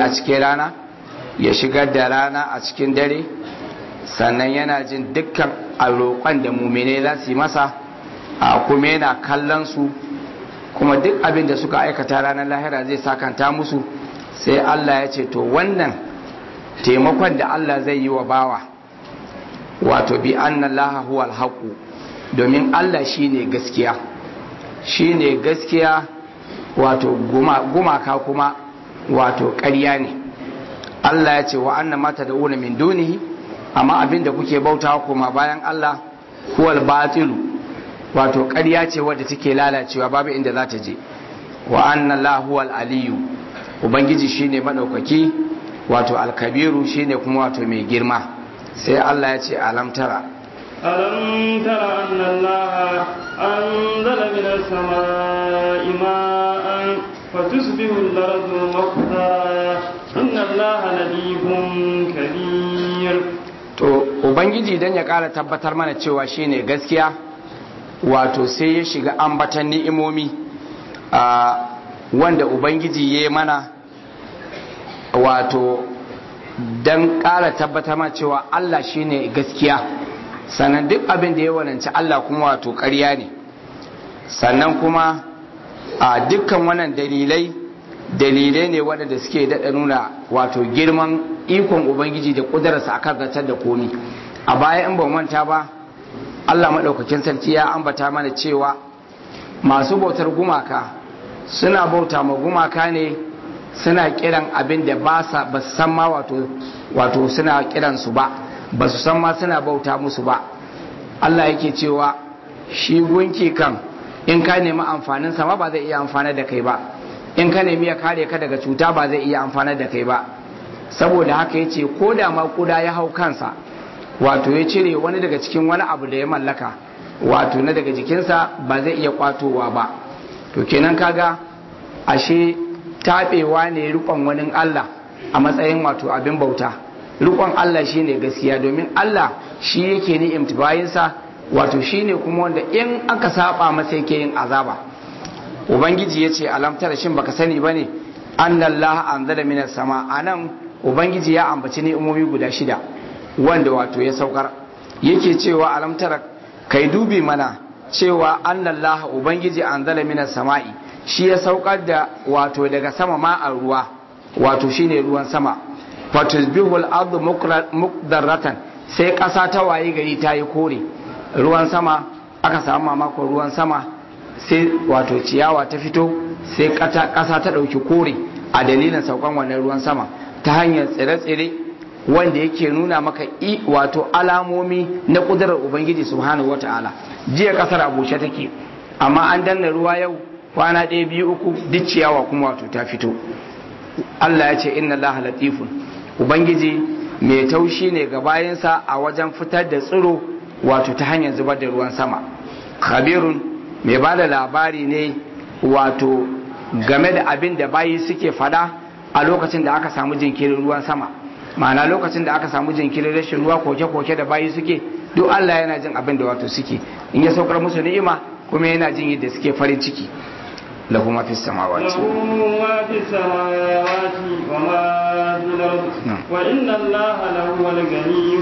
a cikin rana ya shigar da rana a cikin dare sannan yana jin dukkan roƙon da mumine za su yi masa a kuma yana kallon su kuma duk abin da suka aikata ranar lahira zai sakanta musu sai Allah ya ce to wannan taimakon da Allah zai yi wa bawa wato bi annallaha huwal haqu domin Allah shine gaskiya shine gaskiya wato gumaka kuma wato ƙarya ne Allah ya ce wa anna mata da una min dunihi amma abinda kuke bautawa kuma bayan Allah huwal batilu wato ƙarya ce wadda take lalacewa babu inda za ta je wa anna la huwal aliyu ubangiji shine madaukaki wato alkabiru shine kuma wato mai girma sai Allah ya ce alam tara ألم تر أن الله أنزل من السماء ماء فتصبح الأرض مخضرا إن الله لطيف كبير to ubangiji dan ya kara tabbatar mana cewa shine gaskiya wato sai ya shiga ambatan ni'imomi a wanda ubangiji ya yi mana wato dan kara tabbatar mana cewa Allah shine gaskiya sannan duk abin da ya wananci Allah kuma wato ƙarya ne sannan kuma a dukkan wannan dalilai dalilai ne waɗanda suke daɗa nuna wato girman ikon ubangiji da ƙudurarsa a kan zartar da komi a baya in ban manta ba Allah maɗaukakin sarki ya ambata mana cewa masu bautar gumaka suna bauta ma gumaka ne suna kiran abin da ba su san ma wato suna kiransu ba ba su san ma suna bauta musu ba Allah yake cewa shi gunki kan in ka nemi amfanin sama ba zai iya amfana da kai ba in ka nemi ya kare ka daga cuta ba zai iya amfana da kai ba saboda haka yace ko da ma kuda ya hau kansa wato ya cire wani daga cikin wani abu da ya mallaka wato na daga jikinsa ba zai iya kwatowa ba to kenan kaga ashe taɓewa ne rikon wani Allah a matsayin wato abin bauta rikon Allah shine gaskiya domin Allah shi yake ni'imta bayinsa wato shine kuma wanda in aka saba masa yake yin azaba ubangiji ya ce alamtar shin baka sani bane annallahu anzala minas sama anan ubangiji ya ambaci ni'imomi guda shida wanda wato ya saukar yake cewa alamtar kai dubi mana cewa annallahu ubangiji anzala minas sama'i shi ya saukar da wato daga sama ma a ruwa wato shine ruwan sama fatusbihul ardu mukdarratan sai ƙasa ta waye gari ta yi kore ruwan sama aka samu mamakon ruwan sama sai wato ciyawa ta fito sai ƙasa ta ɗauki kore a dalilin saukan wannan ruwan sama ta hanyar tsire-tsire wanda yake nuna maka i wato alamomi na ƙudurar ubangiji subhanahu wata'ala jiya ƙasar a bushe take amma an danna ruwa yau kwana ɗaya biyu uku duk ciyawa kuma wato ta fito Allah ya ce inna Allah latifun ubangiji mai taushi ne ga bayansa a wajen fitar da tsiro wato ta hanyar zubar da ruwan sama khabirun mai ba da labari ne wato game da abin da bayi suke fada a lokacin da aka samu jinkirin ruwan sama ma'ana lokacin da aka samu jinkirin rashin ruwa koke-koke da bayi suke duk Allah yana jin abin da wato suke in ya saukar musu ni'ima kuma yana jin yadda suke farin ciki له ما في السماوات له ما في السماوات وما في الأرض وإن الله لهو الغني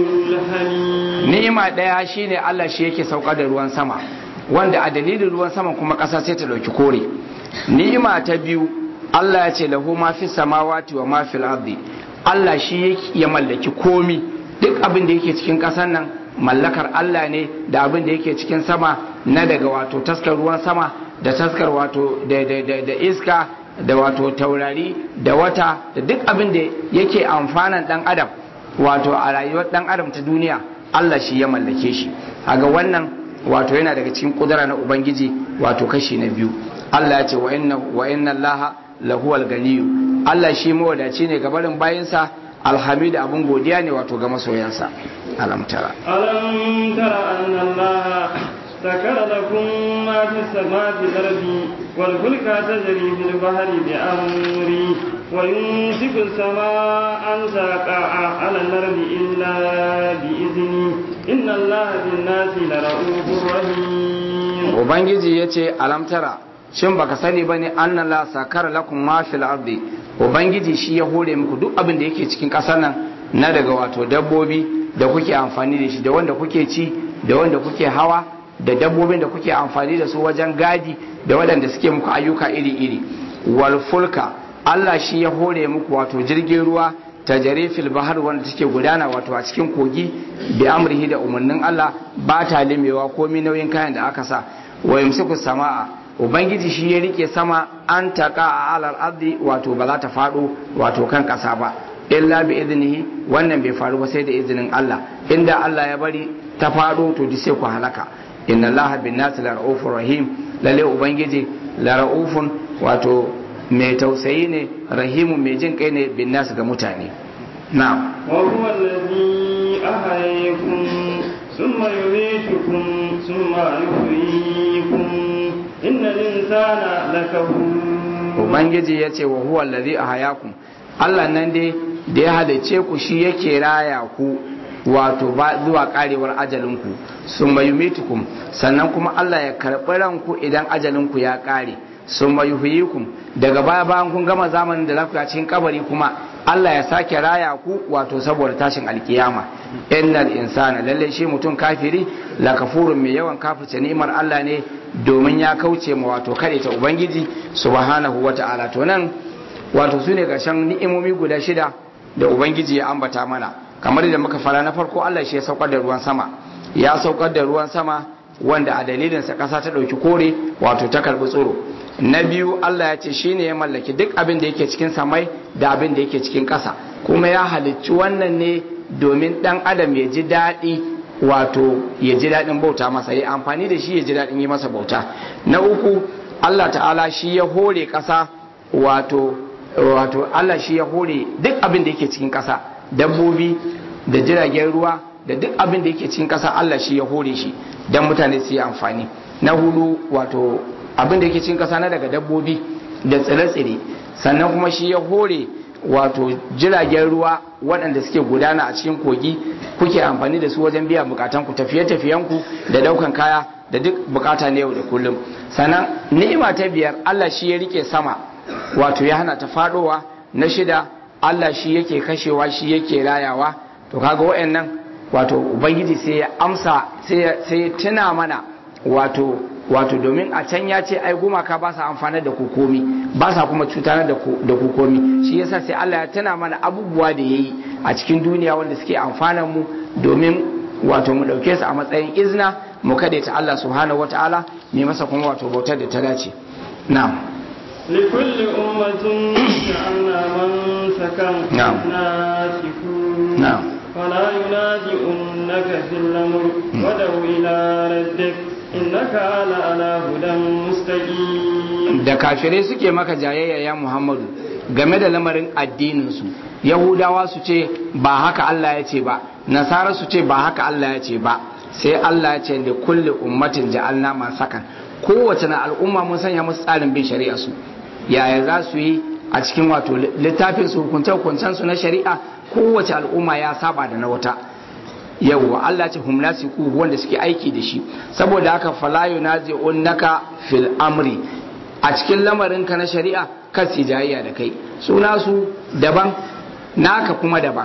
الحميد ni'ima daya shine Allah shi yake sauka da ruwan sama wanda a dalilin ruwan sama kuma ƙasa sai ta dauki kore ni'ima ta biyu Allah ya ce lahu ma fi samawati wa ma fil ardi Allah shi yake ya mallaki komi duk abin da yake cikin ƙasar nan mallakar Allah ne da abin da yake cikin sama na daga wato taskar ruwan sama da taskar wato da iska da wato taurari da wata da duk abin da yake amfanan dan adam wato a rayuwar dan adam ta duniya Allah shi ya mallake shi haga wannan wato yana daga cikin kudura na ubangiji wato kashi na biyu Allah ya ce wa inna wa inna Allah lahuwal ganiyu Allah shi mawadaci ne ga barin bayinsa alhamidu abin godiya ne wato ga masoyansa alam tara ألم تر أن الله سكر لكم ما في السماء في الأرض والفلك تجري في البحر بأمري ويمسك السماء أن تقع على الأرض إلا بإذني إن الله بالناس لرؤوف رحيم ubangiji ya ce alamtara shin baka sani bane anna la sakara lakum ma fil ardi ubangiji shi ya hore muku duk abin da yake cikin kasar nan na daga wato dabbobi da kuke amfani da shi da wanda kuke ci da wanda kuke hawa da dabbobin da kuke amfani da su wajen gadi da waɗanda suke muku ayyuka iri-iri wal fulka Allah shi ya hore muku wato jirgin ruwa ta fil bahar wanda take gudana wato a cikin kogi bi amrihi da umarnin Allah ba ta limewa komi nauyin kayan da aka sa wa yumsiku sama'a ubangiji shi ya rike sama an taka a alal ardi wato ba za ta faɗo wato kan ƙasa ba illa bi iznihi wannan bai faru ba sai da izinin Allah inda Allah ya bari ta faɗo to di sai ku halaka inna allaha bin nas la raufur rahim lalle ubangiji la raufun wato mai tausayi ne rahimun mai jin kai ne bin nas ga mutane na'am wa huwa alladhi ahyakum thumma yumeetukum thumma yuhyikum innal insana lakafur ubangiji yace wa huwa alladhi ahyakum Allah nan dai da ya halice ku shi yake raya ku wato ba zuwa karewar ajalinku sun mayumitukum sannan kuma Allah ya karɓi ranku idan ajalinku ya ƙare sun mayuhiyikum daga baya bayan kun gama zamanin da lafiya cikin kabari kuma Allah ya sake raya ku wato saboda tashin alkiyama innal insana lalle shi mutum kafiri la kafurun mai yawan kafirce ni'imar Allah ne domin ya kauce ma wato kare ta ubangiji subhanahu wata'ala to nan wato su ne ƙarshen ni'imomi guda shida da ubangiji ya ambata mana kamar da muka fara na farko Allah shi ya saukar da ruwan sama ya saukar da ruwan sama wanda a dalilinsa ƙasa ta ɗauki kore wato ta karɓi tsoro na biyu Allah ya ce shi ne ya mallaki duk abin da yake cikin samai da abin da yake cikin ƙasa kuma ya halicci wannan ne domin ɗan adam ya ji daɗi wato ya ji daɗin bauta masa ya amfani da shi ya ji daɗin yi masa bauta na uku Allah ta'ala shi ya hore ƙasa wato wato Allah shi ya hore duk abin da yake cikin ƙasa dabbobi da jiragen ruwa da duk abin da yake cikin ƙasa Allah shi ya hore shi don mutane su yi amfani na hudu wato abin da yake cikin ƙasa na daga dabbobi da tsire-tsire sannan kuma shi ya hore wato jiragen ruwa waɗanda suke gudana a cikin kogi kuke amfani da su wajen biyan bukatan ku tafiye-tafiyenku da daukan kaya da duk bukata na yau da kullum sannan ni'ima ta biyar Allah shi ya rike sama wato ya hana ta fadowa na shida Allah shi yake kashewa shi yake rayawa to kaga wayannan wato ubangiji sai ya amsa sai ya tuna mana wato wato domin a can ya ce ai gumaka ba sa amfana da ku komi ba sa kuma cutar da ku komi shi yasa sai Allah ya tuna mana abubuwa da yayi a cikin duniya wanda suke amfanan mu domin wato mu dauke su a matsayin izna mu kade ta Allah subhanahu wataala ne masa kuma wato bautar da ta dace na'am لكل أمة جعلنا منسكا نعم. ناسكون نعم. فلا ينازعنك في الأمر ودع إلى ربك إنك على على هدى مستقيم da kafirai suke maka jayayya ya Muhammadu game da lamarin addininsu Yahudawa su ce ba haka Allah ya ce ba Nasara su ce ba haka Allah ya ce ba sai Allah ya ce da kulle ummatin ja'alna masakan kowace na al'umma mun sanya musu tsarin bin shari'a su yaya za su yi a cikin wato littafin su hukunce hukuncen su na shari'a kowace al'umma ya saba da na wata yawwa Allah ce hum nasiku wanda suke aiki da shi saboda haka fala yunazi'unaka fil amri a cikin lamarinka na shari'a kan su jayayya da kai suna su daban naka kuma daban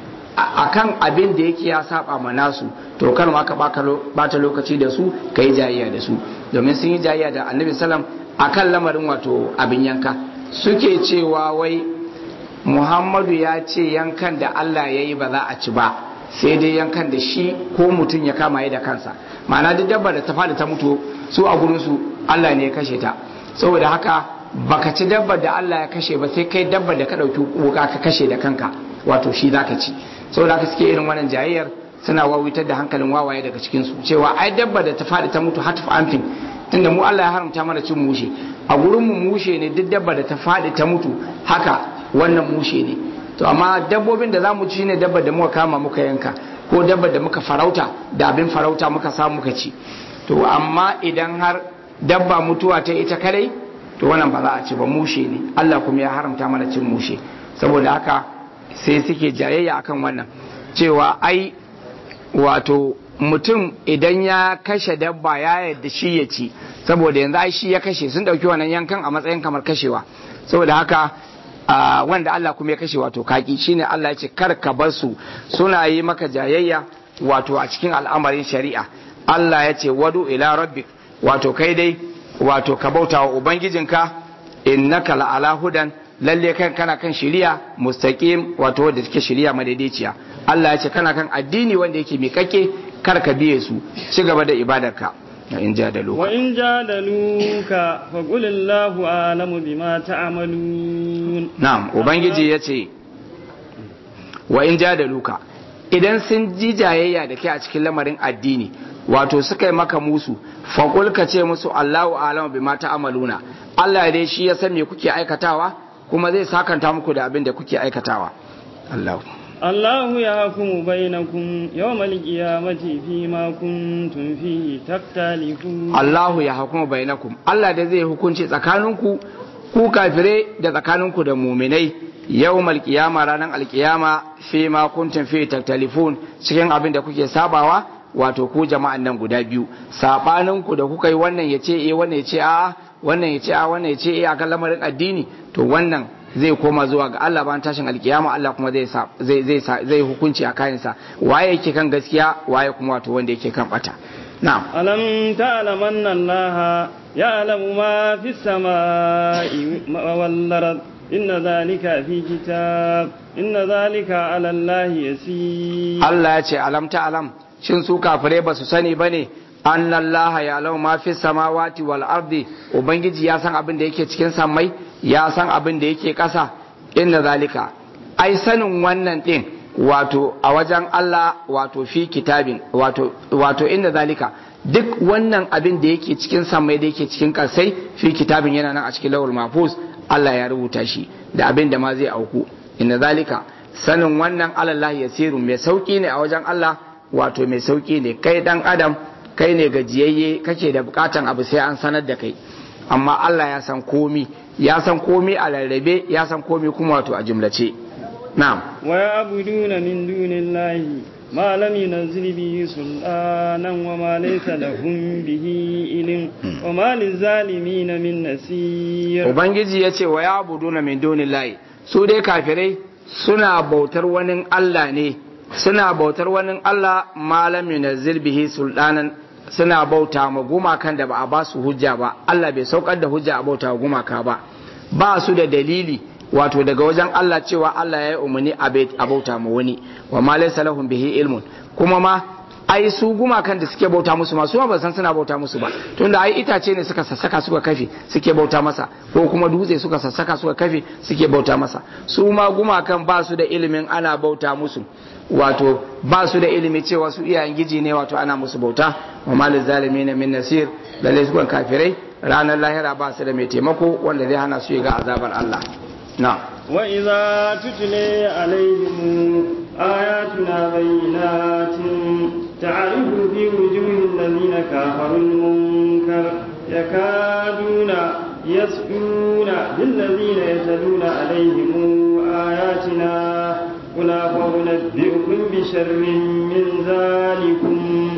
a kan abin da yake ya saba ma nasu to kar ma ka bata lokaci da su ka yi jayayya da su domin sun yi jayayya da annabi salam a kan lamarin wato abin yanka suke cewa wai muhammadu ya ce yankan da allah ya yi ba za a ci ba sai dai yankan da shi ko mutum ya kama ya da kansa ma'ana duk dabba da ta fada ta mutu su a gurinsu allah ne ya kashe ta saboda haka baka ci dabba da allah ya kashe ba sai kai dabba da ka ɗauki wuka ka kashe da kanka wato shi za ka ci saboda haka suke irin wannan jayayyar suna wawitar da hankalin wawaye daga cikinsu cewa ai dabba da ta faɗi ta mutu hatf amfin tunda mu Allah ya haramta mana cin mushe a gurin mu mushe ne duk dabba da ta faɗi ta mutu haka wannan mushe ne to amma dabbobin da zamu ci ne dabba da muka kama muka yanka ko dabba da muka farauta da abin farauta muka samu muka ci to amma idan har dabba mutuwa ta ita kadai to wannan ba za a ci ba mushe ne Allah kuma ya haramta mana cin mushe saboda haka sai suke jayayya akan wannan cewa ai wato mutum idan ya kashe dabba ya yadda shi ya ci saboda yanzu ai shi ya kashe sun dauki wannan yankan a matsayin kamar kashewa saboda haka wanda Allah kuma ya kashe wato kaki shine Allah ya ce kar ka bar su suna yi maka jayayya wato a cikin al'amarin shari'a Allah ya ce wadu ila rabbik wato kai dai wato ka bauta wa ubangijinka innaka la'ala hudan lalle kan kana kan shiriya mustaqim wato wanda take shiriya madaidaiciya Allah ya ce kana kan addini wanda yake miƙaƙe kar ka biye su ci gaba da ibadarka in jadaluka wa in jadaluka fa qul Allahu a'lamu bima ta'malun na'am ubangiji yace wa in jadaluka idan sun ji jayayya da kai a cikin lamarin addini wato suka yi maka musu faƙul ka ce musu Allahu a'lamu bima ta'maluna Allah dai shi ya san me kuke aikatawa kuma zai sakanta muku da abin da kuke aikatawa Allahu الله يحكم بينكم يوم القيامة فيما كنتم فيه تختلفون الله يحكم بينكم الله da zai hukunci tsakaninku ku kafire da tsakaninku da muminai yawmal qiyama ranar alqiyama fi ma kuntum fi taktalifun cikin abin da kuke sabawa wato ku jama'an nan guda biyu sabaninku da kuka yi wannan ya ce eh wannan ya ce a wannan ya ce a wannan ya ce eh akan lamarin addini to wannan zai koma zuwa ga Allah bayan tashin alkiyama Allah kuma zai zai zai zai hukunci a kayansa waye yake kan gaskiya waye kuma wato wanda yake kan bata na'am alam ta'lam anna Allah ya'lamu ma fi samai wal ard inna dhalika fi kitab inna dhalika 'ala Allah yasir Allah ya ce alam ta'lam shin su kafirai ba su sani bane anna Allah ya'lamu ma fi samawati wal ardi ubangiji ya san abin da yake cikin sammai ya san abin da yake ƙasa inda zalika ai sanin wannan ɗin wato a wajen Allah wato fi kitabin wato wato inda zalika duk wannan abin da yake cikin samai da yake cikin ƙasai fi kitabin yana nan a cikin lawul mafus Allah ya rubuta shi da abin da ma zai auku inda zalika sanin wannan Allah ya siru mai sauki ne a wajen Allah wato mai sauki ne kai dan adam kai ne gajiyayye kake da bukatan abu sai an sanar da kai amma Allah ya san komi ya san komi a rarrabe ya san komi kuma wato a jumlace na'am wa ya'buduna min dunillahi ma lam yunzil bihi sultanan wa ma laysa lahum bihi ilm wa ma lizalimin min nasir ubangiji yace wa ya'buduna min dunillahi su dai kafirai suna bautar wani Allah ne suna bautar wani Allah ma lam yunzil bihi sultanan suna bauta ma gumakan da ba a ba su hujja ba Allah bai saukar da hujja a bauta gumaka ba ba su da dalili wato daga wajen Allah cewa Allah ya yi umarni a bauta ma wani wa ma laysa lahum bihi ilmun kuma ma ai su gumakan da suke bauta musu ma su ma ba san suna bauta musu ba tunda ai itace ne suka sassaka suka kafe suke bauta masa ko kuma dutse suka sassaka suka kafe suke bauta masa su ma gumakan ba su da ilimin ana bauta musu wato ba su da ilimi cewa su iyayen giji ne wato ana musu bauta wa malin zalimi na min nasir lalle su kafirai ranar lahira ba su da mai taimako wanda zai hana su ga azabar Allah na wa idza tutla alaihim ayatuna bayyinatin ta'rifu fi wujuhil ladina kafaru al-munkar yakaduna yas'una bil ladina yatluna alaihim ayatina قل أفأنبئكم بشر من ذلكم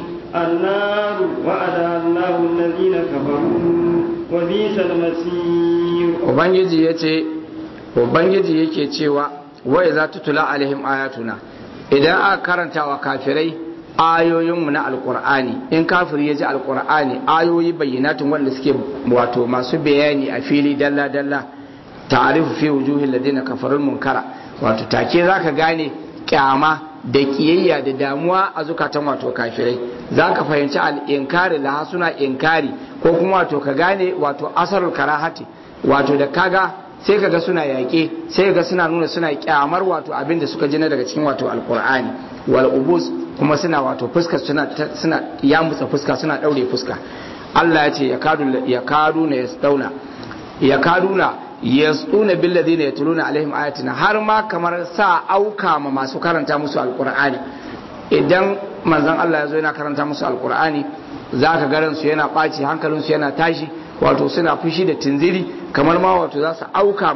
النار وعد الله الذين كفروا وبئس المصير Ubangiji ya ce, Ubangiji yake cewa, wai za ta tula alaihim ayatuna, idan aka karanta wa kafirai ayoyinmu na alkur'ani in kafiri ya ji alkur'ani ayoyi bayyanatun wanda suke wato masu bayani a fili dalla-dalla ta'arifu fi wujuhin ladina kafarun munkara wato take za ka gane kyama da kiyayya da damuwa a zukatan wato kafirai za ka fahimci al'inkari laha suna inkari ko kuma wato ka gane wato asarul karahati wato da kaga sai kaga suna yaƙe sai kaga suna nuna suna kyamar wato abin da suka jina daga cikin wato alkur'ani wal ubus kuma suna wato fuska suna suna yamutsa fuska suna daure fuska Allah ya ce ya kadu ya kadu na yasdauna ya kaduna yasduna bil ladina yatluna alaihim ayatina har ma kamar sa auka ma masu karanta musu alqur'ani idan manzon Allah ya zo yana karanta musu alqur'ani zaka ga ransu yana ɓaci hankalinsu yana tashi wato suna fushi da tunziri kamar ma wato za su auka ma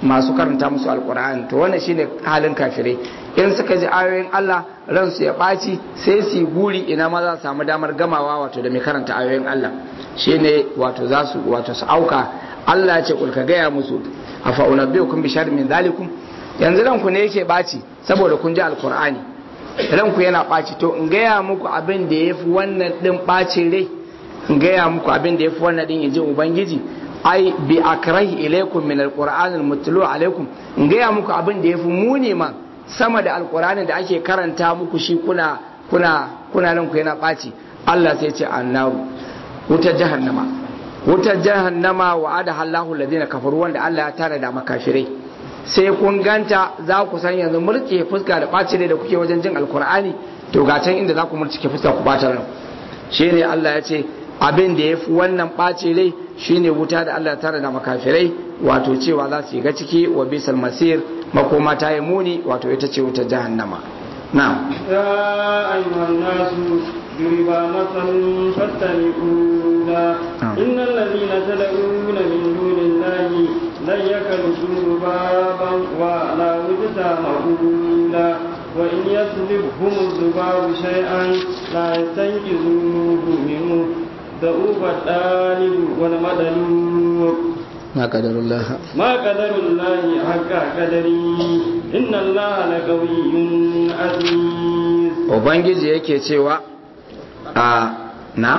masu karanta musu alkur'ani to wannan shine halin kafirai in suka ji ayoyin Allah ransu ya ɓaci sai su yi guri ina ma za su samu damar gamawa wato da mai karanta ayoyin Allah shine wato za su wato su auka Allah ya ce kul ka gaya musu afa unabbiukum bi sharrin min zalikum yanzu ranku ne yake ɓaci saboda kun ji alkur'ani ranku yana ɓaci to in gaya muku abin da yafi wannan din ɓacin rai in gaya muku abin da yafi wannan din in ji ubangiji ai bi akrahi ilaikum min alquran almutlu alaikum in gaya muku abin da yafi muni man sama da alqur'anin da ake karanta muku shi kuna kuna kuna nan ku yana baci Allah sai ya ce annaru wutar jahannama wutar jahannama wa'ada Allahu alladhina kafaru wanda Allah ya tara da makafirai sai kun ganta za ku san yanzu murke fuska da ɓaci da kuke wajen jin alkur'ani to ga can inda za ku murke fuska ku ɓata ran shi ne Allah ya ce abin da ya fi wannan ɓaci rai shine wuta da Allah tara da makafirai wato cewa za su ga ciki wa bisal masir makoma ta yi muni wato ita ce wutar jahannama na يا أيها الناس ضرب مثل فاتبعوا له إن الذين تدعون من دون الله لن يكلسوا ذبابا ولا وجدا مقولا وإن يسلبهم الذباب شيئا لا يستنقذوه منه ضعوف الطالب والمدلوب ما قدر الله ما قدر الله حق قدره إن الله لقوي عزيز ubangiji yake cewa a na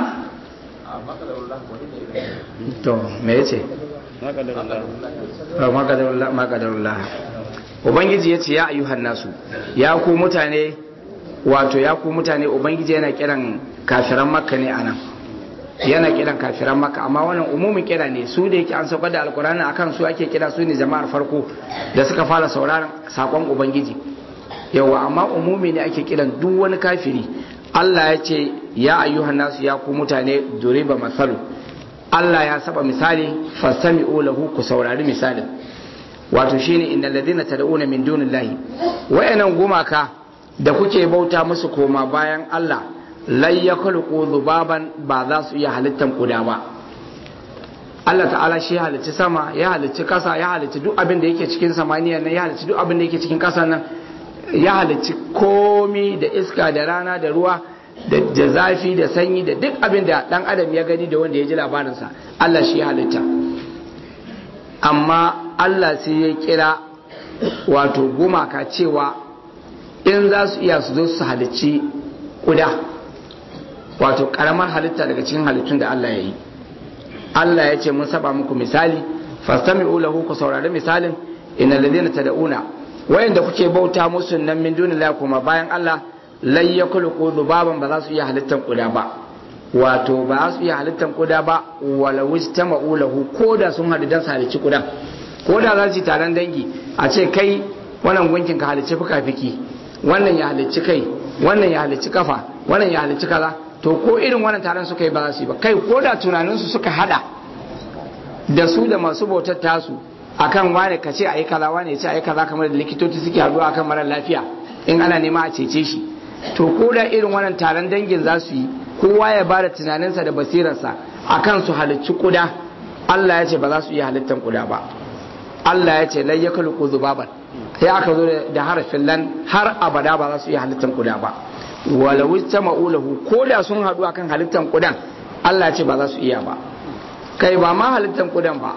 to me yace ما قدر الله ma qadarullah ma qadarullah ubangiji yace ya ayyuhan nasu ya ku mutane wato ya ku mutane ubangiji yana kiran kafiran makka ne anan yana kiran kafiran makka amma wannan umumin kira ne su da yake an saukar da alkurani akan su ake kira su ne jama'ar farko da suka fara sauraron sakon ubangiji yawa amma umumi ne ake kiran duk wani kafiri Allah ya ce ya ayyuhan nasu ya ku mutane duriba masalu Allah ya saba misali fasami'u lahu ku saurari misalin wato shine innal ladina tad'una min dunillahi wayannan gumaka da kuke bauta musu koma bayan Allah lai yakhluqu dhubaban ba za su iya halittan kuda ba Allah ta'ala shi ya halicci sama ya halicci kasa ya halicci duk abin da yake cikin samaniya nan ya halicci duk abin da yake cikin kasa nan ya halicci komi da iska da rana da ruwa da zafi da sanyi da duk abin da dan adam ya gani da wanda ya ji labarinsa Allah shi ya halitta amma Allah sai ya kira wato gumaka cewa in za su iya su zo su halicci kuda wato karamar halitta daga cikin halittun da Allah ya yi Allah ya ce mun saba muku misali fastami'u lahu ku saurari misalin innal ladina tad'una wayanda kuke bauta musu nan min dunillahi kuma bayan Allah lai ya kulku dubaban ba za su iya halittar kuda ba wato ba za su iya halittar kuda ba wala wista ma'ulahu ko da sun haɗu don su halicci kudan ko da za su yi taron dangi a ce kai wannan gunkin ka halicci fuka-fiki wannan ya halicci kai wannan ya halicci kafa wannan ya halicci kaza to ko irin wannan taron suka yi ba za su yi ba kai ko da tunaninsu suka hada da su da masu bautar tasu akan wane ka ce a yi kaza wane ya ce a yi kaza kamar da likitoci suke haɗuwa akan mara lafiya in ana nema a cece shi to ko da irin wannan taron dangin za su yi kowa ya bada tunaninsa da basirarsa akan su halicci kuda Allah ya ce ba za su iya halittar kuda ba Allah ya ce lai ya kulku zubaban sai aka zo da harafin lan har abada ba za su iya halittar kuda ba wala wista ma'ulahu ko da sun haɗu akan halittar kudan Allah ya ce ba za su iya ba kai ba ma halittar kudan ba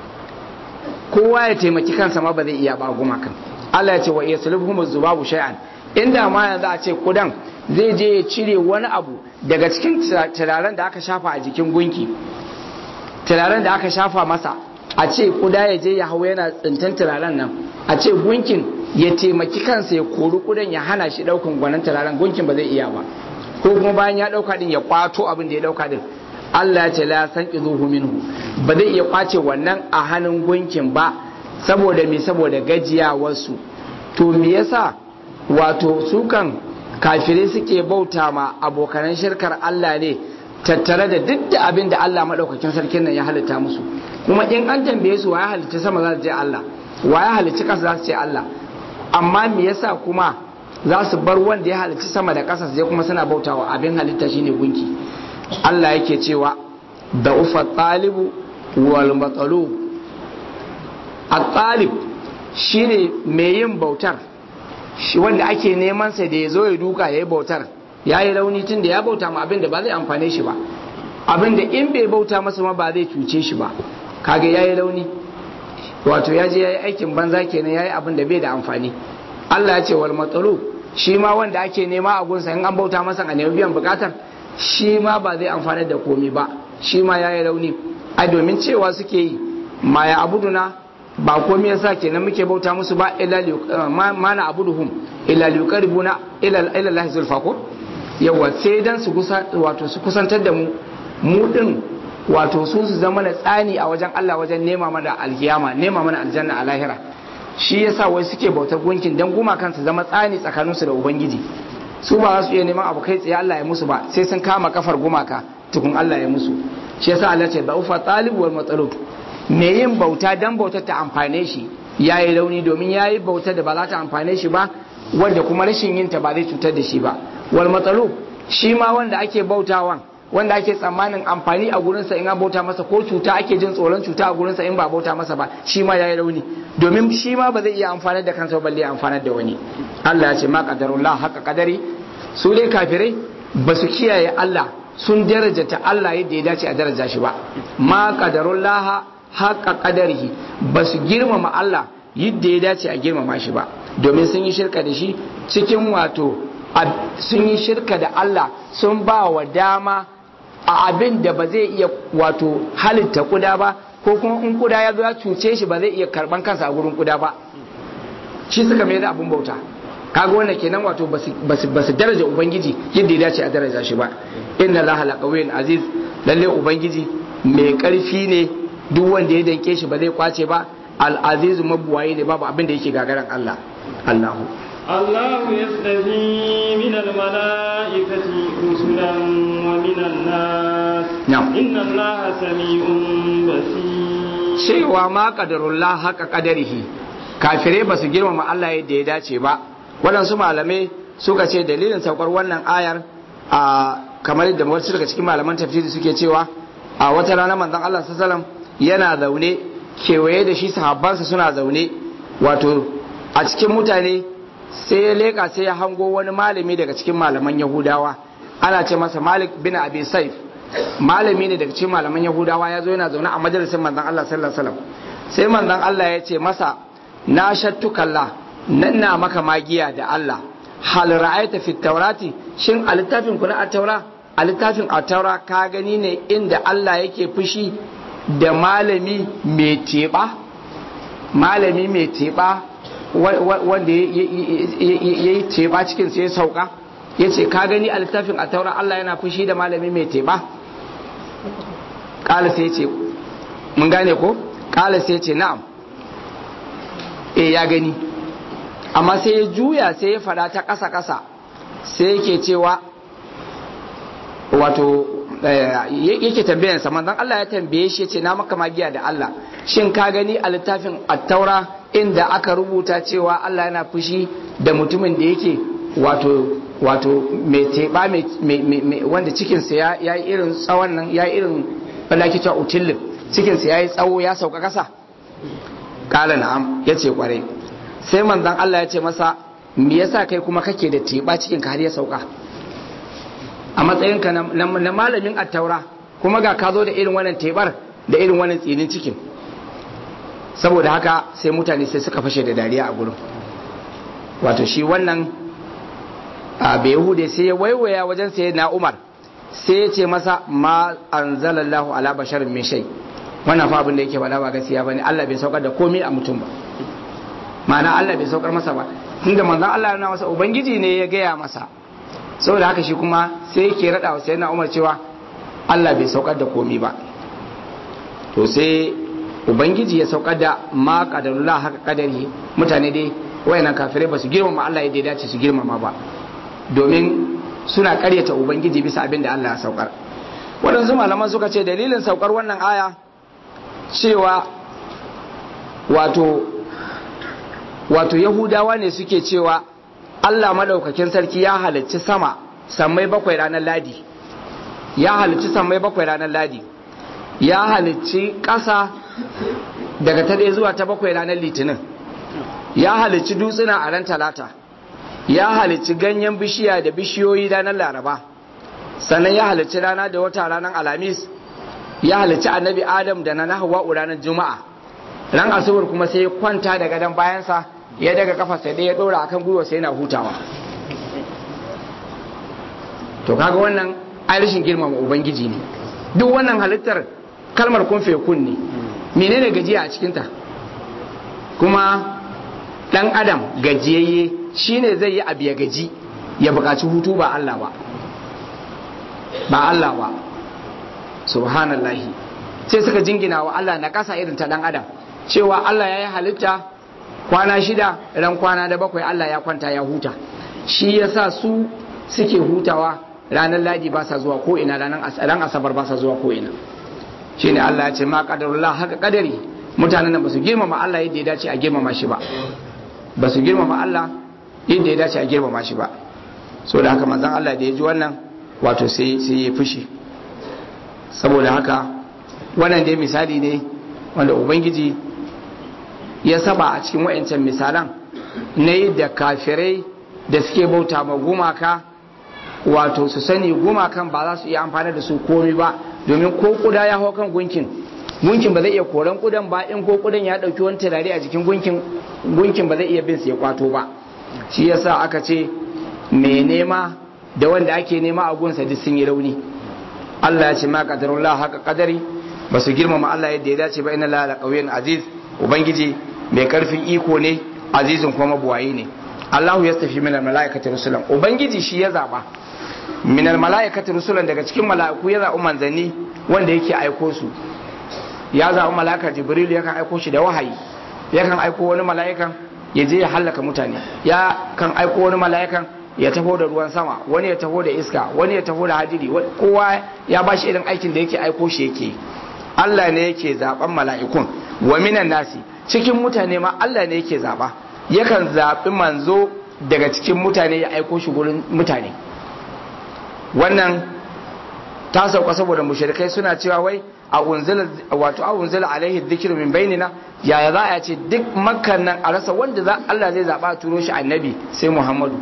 kowa ya taimaki kansa ma ba zai iya ba gumakan Allah ya ce wa yaslubhum zubabu shay'an inda ma yanzu a ce kudan zai je ya cire wani abu daga cikin turaren da aka shafa a jikin gunki turaren da aka shafa masa a ce kuda ya je ya hau yana tsintan turaren nan a ce gunkin ya taimaki kansa ya kori kudan ya hana shi daukan gwanan turaren gunkin ba zai iya ba ko kuma bayan ya dauka din ya kwato abin da ya dauka din Allah ya ce la san izuhu minhu ba zai iya kwace wannan a hannun gunkin ba saboda me saboda gajiyawarsu to me yasa wato su kan kafirai suke bauta ma abokanan shirkar Allah ne tattare da duk da abin da Allah maɗaukakin sarkin nan ya halitta musu kuma in an tambaye su wa ya halitta sama za su ce Allah wa ya halitta ƙasa za su ce Allah amma me yasa kuma za su bar wanda ya halitta sama da ƙasa sai kuma suna bautawa abin halitta shine gunki Allah yake cewa da ufa talibu wal matsalub at-talib shine mai yin bautar shi wanda ake neman sa da ya zo ya duka ya yi bautar ya yi rauni tun da ya bauta ma abin da ba zai amfane shi ba abin da in bai bauta masa ma ba zai cuce shi ba kaga ya yi rauni wato ya je ya yi aikin banza kenan ya yi abin da bai da amfani Allah ya ce wal matsalu shi ma wanda ake nema a gunsa in an bauta masa a nemi biyan bukatar shi ma ba zai amfani da komai ba shi ma ya yi rauni a domin cewa suke yi ma ya abuduna ba komai yasa kenan muke bauta musu ba illa ma na abuduhum illa liqaribuna ila ila Allah zulfa ko yawa sai dan su kusa wato su kusantar da mu mu din wato su su zama na tsani a wajen Allah wajen nema mana alkiyama nema mana aljanna a lahira shi yasa wai suke bautar gunkin dan gumakan su zama tsani tsakaninsu da ubangiji su ba za su iya neman abu kai tsaye Allah ya musu ba sai sun kama kafar gumaka tukun Allah ya musu shi yasa Allah ce da'ufa talib wal matsalub me yin bauta dan bautar ta amfane shi yayi rauni domin yayi bauta da ba za ta amfane shi ba wanda kuma rashin yin ta ba zai cutar da shi ba wal matsalub shi ma wanda ake bautawan wanda ake tsammanin amfani a gurinsa in an bauta masa ko cuta ake jin tsoron cuta a gurinsa in ba bauta masa ba shi ma yayi rauni domin shi ma ba zai iya amfanar da kansa balle ya amfanar da wani Allah ya ce ma qadarullah haka kadari su dai kafirai ba su kiyaye Allah sun darajata Allah yadda ya dace a daraja shi ba ma qadarullah haka kadarihi ba su girmama Allah yadda ya dace a girmama shi ba domin sun yi shirka da shi cikin wato sun yi shirka da Allah sun ba wa dama a abin da ba zai iya wato halitta kuda ba ko kuma in kuda ya zo ya cuce shi ba zai iya karban kansa a gurin kuda ba shi suka mai da abin bauta kaga wannan kenan wato ba su daraja ubangiji yadda ya dace a daraja shi ba inna laha laqawiyyun aziz lalle ubangiji mai karfi ne duk wanda ya danke shi ba zai kwace ba al azizu mabuwaye ne babu abin da yake gagaran Allah Allahu الله يستفي من الملائكة رسلا ومن الناس نعم. إن الله سميع بصير cewa ma kadarullah haka kadarihi kafirai ba su girmama Allah yadda ya dace ba waɗansu malamai suka ce dalilin saukar wannan ayar a kamar yadda wasu daga cikin malaman tafsiri suke cewa a wata rana manzon Allah sallallahu yana zaune kewaye da shi sahabbansa suna zaune wato a cikin mutane sai ya leka sai ya hango wani malami daga cikin malaman yahudawa ana ce masa malik bin abi saif malami ne daga cikin malaman yahudawa ya zo yana zaune a majalisar manzon Allah sallallahu alaihi wasallam sai manzon Allah ya ce masa na shattukalla nan na maka magiya da Allah hal ra'aita fi taurati shin a littafin ku na at-taura a littafin at-taura ka gani ne inda Allah yake fushi da malami mai teba malami mai teba wanda ya yi teba cikin sai ya sauka ya ce ka gani a littafin a taura Allah yana fushi da malami mai teba ƙala sai ce mun gane ko ƙala sai ce na'am e ya gani amma sai ya juya sai ya fada ta ƙasa ƙasa sai yake cewa wato yake tambayansa manzon Allah ya tambaye shi ce na maka magiya da Allah shin ka gani a littafin at-taura inda aka rubuta cewa Allah yana fushi da mutumin da yake wato wato mai teba mai wanda cikinsa ya yi irin tsawon nan ya yi irin balaki ta utillin cikinsa ya yi tsawo ya sauka kasa kala na'am ya ce kwarai sai manzon Allah ya ce masa me yasa kai kuma kake da teba cikin ka har ya sauka a matsayinka na malamin attaura kuma ga ka zo da irin wannan tebar da irin wannan tsinin cikin saboda haka sai mutane sai suka fashe da dariya a gurin wato shi wannan a yahude sai ya waiwaya wajen sai na umar sai ya ce masa ma anzalallahu ala basharin min shay wannan fa abin da yake faɗa ba gaskiya bane Allah bai saukar da komai a mutum ba ma'ana Allah bai saukar masa ba tunda manzon Allah yana masa ubangiji ne ya gaya masa saboda haka shi kuma sai yake rada wa sayyidina Umar cewa Allah bai saukar da komai ba to sai ubangiji ya saukar da ma qadarullah haka kadari mutane dai wayannan kafirai ba su girmama Allah yadda ya dace su girmama ba domin suna karyata ubangiji bisa abin da Allah ya saukar waɗansu malaman suka ce dalilin saukar wannan aya cewa wato wato yahudawa ne suke cewa Allah madaukakin sarki ya halicci sama sammai bakwai ranar ladi ya halicci sammai bakwai ranar ladi ya halicci ƙasa daga ta ɗaya zuwa ta bakwai ranar litinin ya halicci dutsuna a ran talata ya halicci ganyen bishiya da bishiyoyi ranar laraba sannan ya halicci rana da wata ranar alhamis ya halicci annabi adam da na hawa'u ranar juma'a ran asubar kuma sai ya kwanta da gadon bayansa ya daga kafa sai ya dora akan gwiwa sai yana hutawa to kaga wannan rashin girmama ubangiji ne duk wannan halittar kalmar kun kun ne menene gajiya a cikinta kuma dan adam gajiyayye shine zai yi abu ya gaji ya buƙaci hutu ba Allah ba ba Allah ba subhanallahi sai suka jingina wa Allah na ƙasa irin ta dan adam cewa Allah ya yi halitta kwana shida ran kwana da bakwai Allah ya kwanta ya huta shi yasa su suke hutawa ranar ladi ba sa zuwa ko ina ran asabar ba sa zuwa ko ina shine Allah ya ce ma qadarullah haka kadari mutanen nan ba su girmama Allah yadda ya dace a girmama shi ba ba su girmama Allah yadda ya dace a girmama shi ba so da haka manzon Allah da ya ji wannan wato sai sai ya fushi saboda haka wannan dai misali ne wanda ubangiji ya saba a cikin wayancan misalan na yadda kafirai da suke bauta ma gumaka wato su sani gumakan ba za su iya amfani da su komai ba domin ko kuda ya hau kan gunkin gunkin ba zai iya koran kudan ba in ko kudan ya dauki wani turare a jikin gunkin gunkin ba zai iya bin su ya kwato ba shi yasa aka ce mai nema da wanda ake nema a gunsa duk sun yi rauni Allah ya ce ma qadarullah haka qadari ba su girmama Allah yadda ya dace ba inna la la qawiyyin aziz ubangiji mai karfin iko ne azizin kuma buwaye ne Allahu yastafi min al-mala'ikati rusulan ubangiji shi ya zaba min al-mala'ikati rusulan daga cikin mala'iku ya zaɓi manzanni wanda yake aiko su ya zaɓi mala'ika jibril yakan aiko shi da wahayi yakan aiko wani mala'ikan ya je ya hallaka mutane ya kan aiko wani mala'ikan ya taho da ruwan sama wani ya taho da iska wani ya taho da hadiri kowa ya ba shi irin aikin da yake aiko shi yake Allah ne yake zaɓen mala'ikun wa minan nasi cikin mutane ma Allah ne yake zaɓa yakan zaɓi manzo daga cikin mutane ya aiko shi gurin mutane wannan ta sauka saboda mushrikai suna cewa wai a unzila wato a unzila alaihi dhikru min bainina yaya za a ce duk makkan nan a rasa wanda za Allah zai zaba a turo shi annabi sai Muhammadu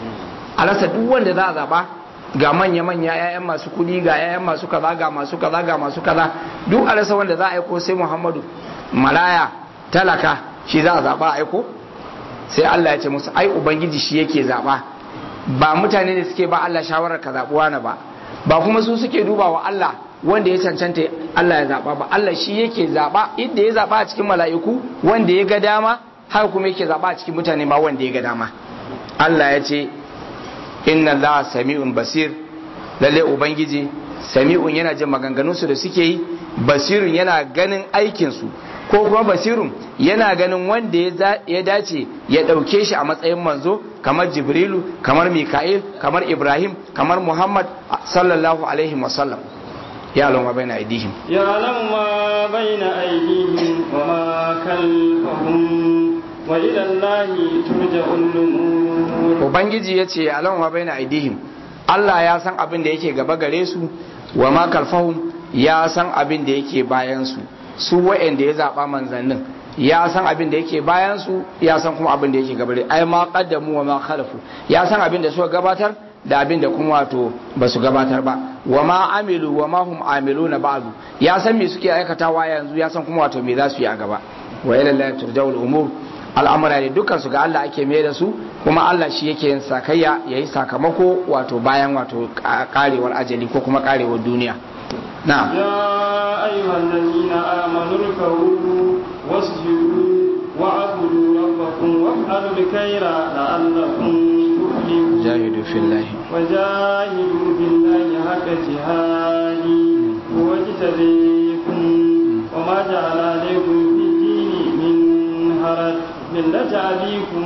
a rasa duk wanda za a zaba ga manya manya ƴaƴan masu kudi ga ƴaƴan masu kaza ga masu kaza ga masu kaza duk a rasa wanda za a aiko sai Muhammadu malaya talaka shi za a zaba a aiko sai Allah ya ce musu ai ubangiji shi yake zaba ba mutane ne suke ba Allah shawarar ka zabuwa na ba ba kuma su suke duba wa Allah wanda ya cancanta Allah ya zaba ba Allah shi yake zaba inda ya zaba a cikin mala'iku wanda ya ga dama haka kuma yake zaba a cikin mutane ma wanda ya ga dama Allah ya ce inna Allah sami'un basir lalle ubangiji sami'un yana jin maganganunsu da suke yi basirun yana ganin aikinsu ko kuma basirun yana ganin wanda ya dace ya ɗauke shi a matsayin manzo kamar jibrilu kamar mika'il kamar ibrahim kamar muhammad sallallahu alaihi wasallam ya alama bai na aidihim ya alama bai na aidihim wa ma kalfahum wa ilallahi turja'ul umur ubangiji ya ce alama bai na aidihim allah ya san abin da yake gaba gare su wa ma kalfahum ya san abin da yake bayan su su wa'anda ya zaɓa manzannin ya san abin da yake bayan su ya san kuma abin da yake gabare ai ma qaddamu wa ma khalafu ya san abin da suka gabatar da abin da kuma wato ba su gabatar ba wa ma amilu wa ma hum amiluna ba'du ya san me suke aikatawa yanzu ya san kuma wato me za su yi a gaba wa ila Allah turja'ul umur al'amura ne dukkan su ga Allah ake mai da su kuma Allah shi yake yin sakayya yayi sakamako wato bayan wato karewar ajali ko kuma karewar duniya نعم يا أيها الذين آمنوا اركعوا واسجدوا واعبدوا ربكم وافعلوا الخير لعلكم تفلحون جاهدوا في الله وجاهدوا بالله حق جهاده هو اجتبيكم وما جعل عليكم في الدين من حرج ملة أبيكم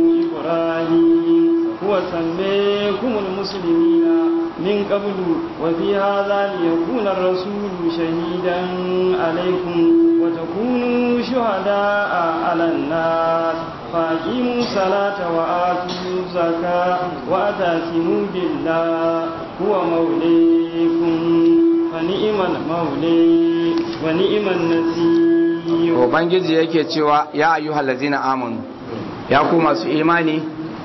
إبراهيم هو سميكم المسلمين من قبل وفي هذا ليكون الرسول شهيدا عليكم وتكونوا شهداء على الناس فأقيموا الصلاة وآتوا الزكاة وأتاسموا بالله هو موليكم فنئم المولي ونئم النسير Ubangiji yake cewa ya ayyuhal lazina amanu ya ku masu imani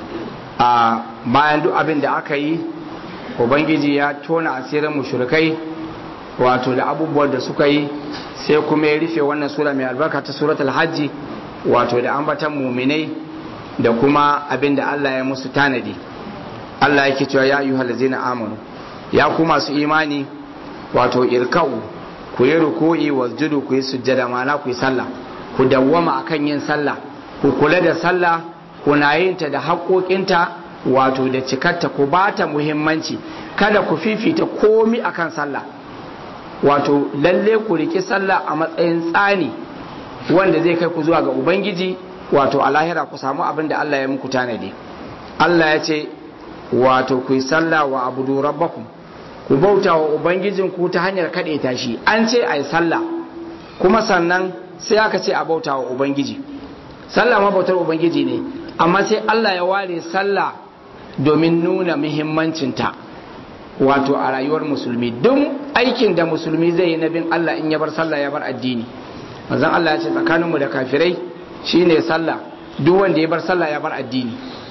a bayan duk abin da aka yi ubangiji ya tona asirin mushrikai wato da abubuwan da suka yi sai kuma ya rufe wannan sura mai albarka ta suratul hajji wato da ambatan muminai da kuma abin da Allah ya musu tanadi Allah yake cewa ya ayyuhal ladzina amanu ya ku masu imani wato irka'u ku yi ruku'i wasjudu ku yi sujjada ma'ana ku yi sallah ku dawwama akan yin sallah ku kula da sallah kuna yin ta da haƙoƙinta wato da cikarta ku ba ta muhimmanci kada ku fifita komi akan sallah wato lalle ku riki sallah a matsayin tsani wanda zai kai ku zuwa ga ubangiji wato a lahira ku samu abin da Allah ya muku tanadi Allah ya ce wato ku yi sallah wa abudu rabbakum ku bauta wa ubangijinku ta hanyar kaɗe ta shi an ce a yi sallah kuma sannan sai aka ce a bauta wa ubangiji sallah ma bautar ubangiji ne amma sai Allah ya ware sallah domin nuna muhimmancinta wato a rayuwar musulmi duk aikin da musulmi zai yi na bin Allah in ya bar sallah ya bar addini manzon Allah ya ce tsakaninmu da kafirai shine sallah duk wanda ya bar sallah ya bar addini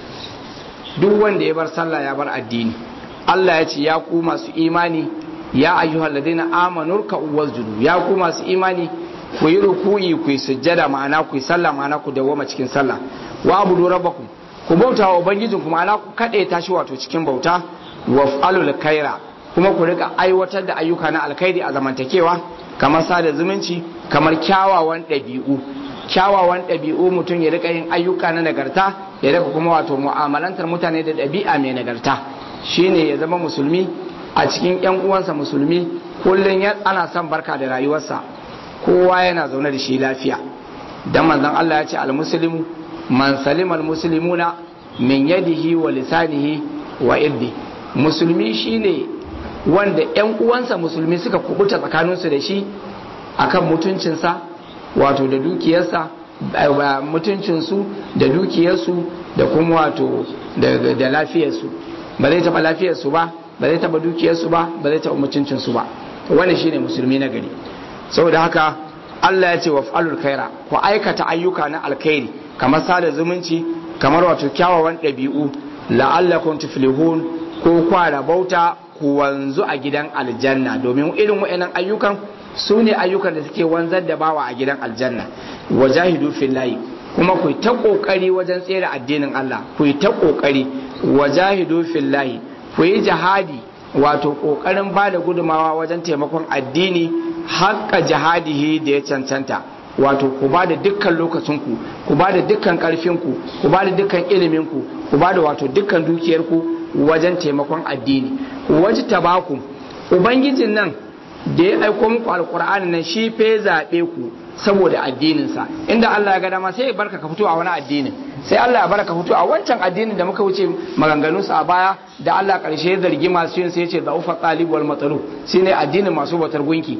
duk wanda ya bar sallah ya bar addini Allah ya ce ya ku masu imani ya ayyuhal ladina amanu ruk'u wasjudu ya ku masu imani ku yi ruku'i ku yi sujjada ma'ana ku yi sallah ma'ana ku dawoma cikin sallah wa abudu rabbakum ku bauta wa ubangijin ku ma'ana ku kade tashi wato cikin bauta wa fa'alul khaira kuma ku rika aiwatar da ayyuka na alkhairi a zamantakewa kamar sada zumunci kamar kyawawan ɗabi'u kyawawan ɗabi'u mutum ya rika yin ayyuka na nagarta ya rika kuma wato mu'amalantar mutane da ɗabi'a mai nagarta shine ya zama musulmi a cikin yan uwansa musulmi kullum ana son barka da rayuwarsa kowa yana zaune da shi lafiya dan manzon Allah ya ce al-muslimu man salima al-muslimuna min yadihi wa lisanihi wa irdi musulmi shine wanda yan uwansa musulmi suka kubuta tsakaninsu da shi akan mutuncinsa wato da dukiyarsa mutuncinsu da dukiyarsu da kuma wato da lafiyarsu ba zai taɓa lafiyarsu ba ba zai taɓa dukiyarsu ba ba zai taɓa mutuncinsu ba wani shine musulmi na gari saboda haka Allah ya ce wa fa'alul khaira ku aikata ayyuka na alkhairi kamar sada zumunci kamar wato kyawawan ɗabi'u la'allakum tuflihun ko kwara bauta ku wanzu a gidan aljanna domin irin wa'annan ayyukan su ne ayyukan da suke wanzar da bawa a gidan aljanna wajahidu fillahi kuma ku ta kokari wajen tsere addinin Allah ku ta kokari wajahidu fillahi ku yi jihadi wato kokarin ba da gudumawa wajen taimakon addini haƙƙa jihadihi da ya cancanta wato ku ba da dukkan lokacinku ku ba da dukkan ƙarfinku ku ba da dukkan iliminku ku ba da wato dukkan dukiyarku wajen taimakon addini waje tabaku ubangijin nan da ya aiko muku alkur'ani nan shi fe zaɓe ku saboda addininsa inda Allah ya ga dama sai ya barka ka fito a wani addinin sai Allah ya barka fito a wancan addinin da muka wuce maganganunsa a baya da Allah karshe ya zargi masu yin sai ya ce da ufa talib wal matsalu shine addinin masu batar gunki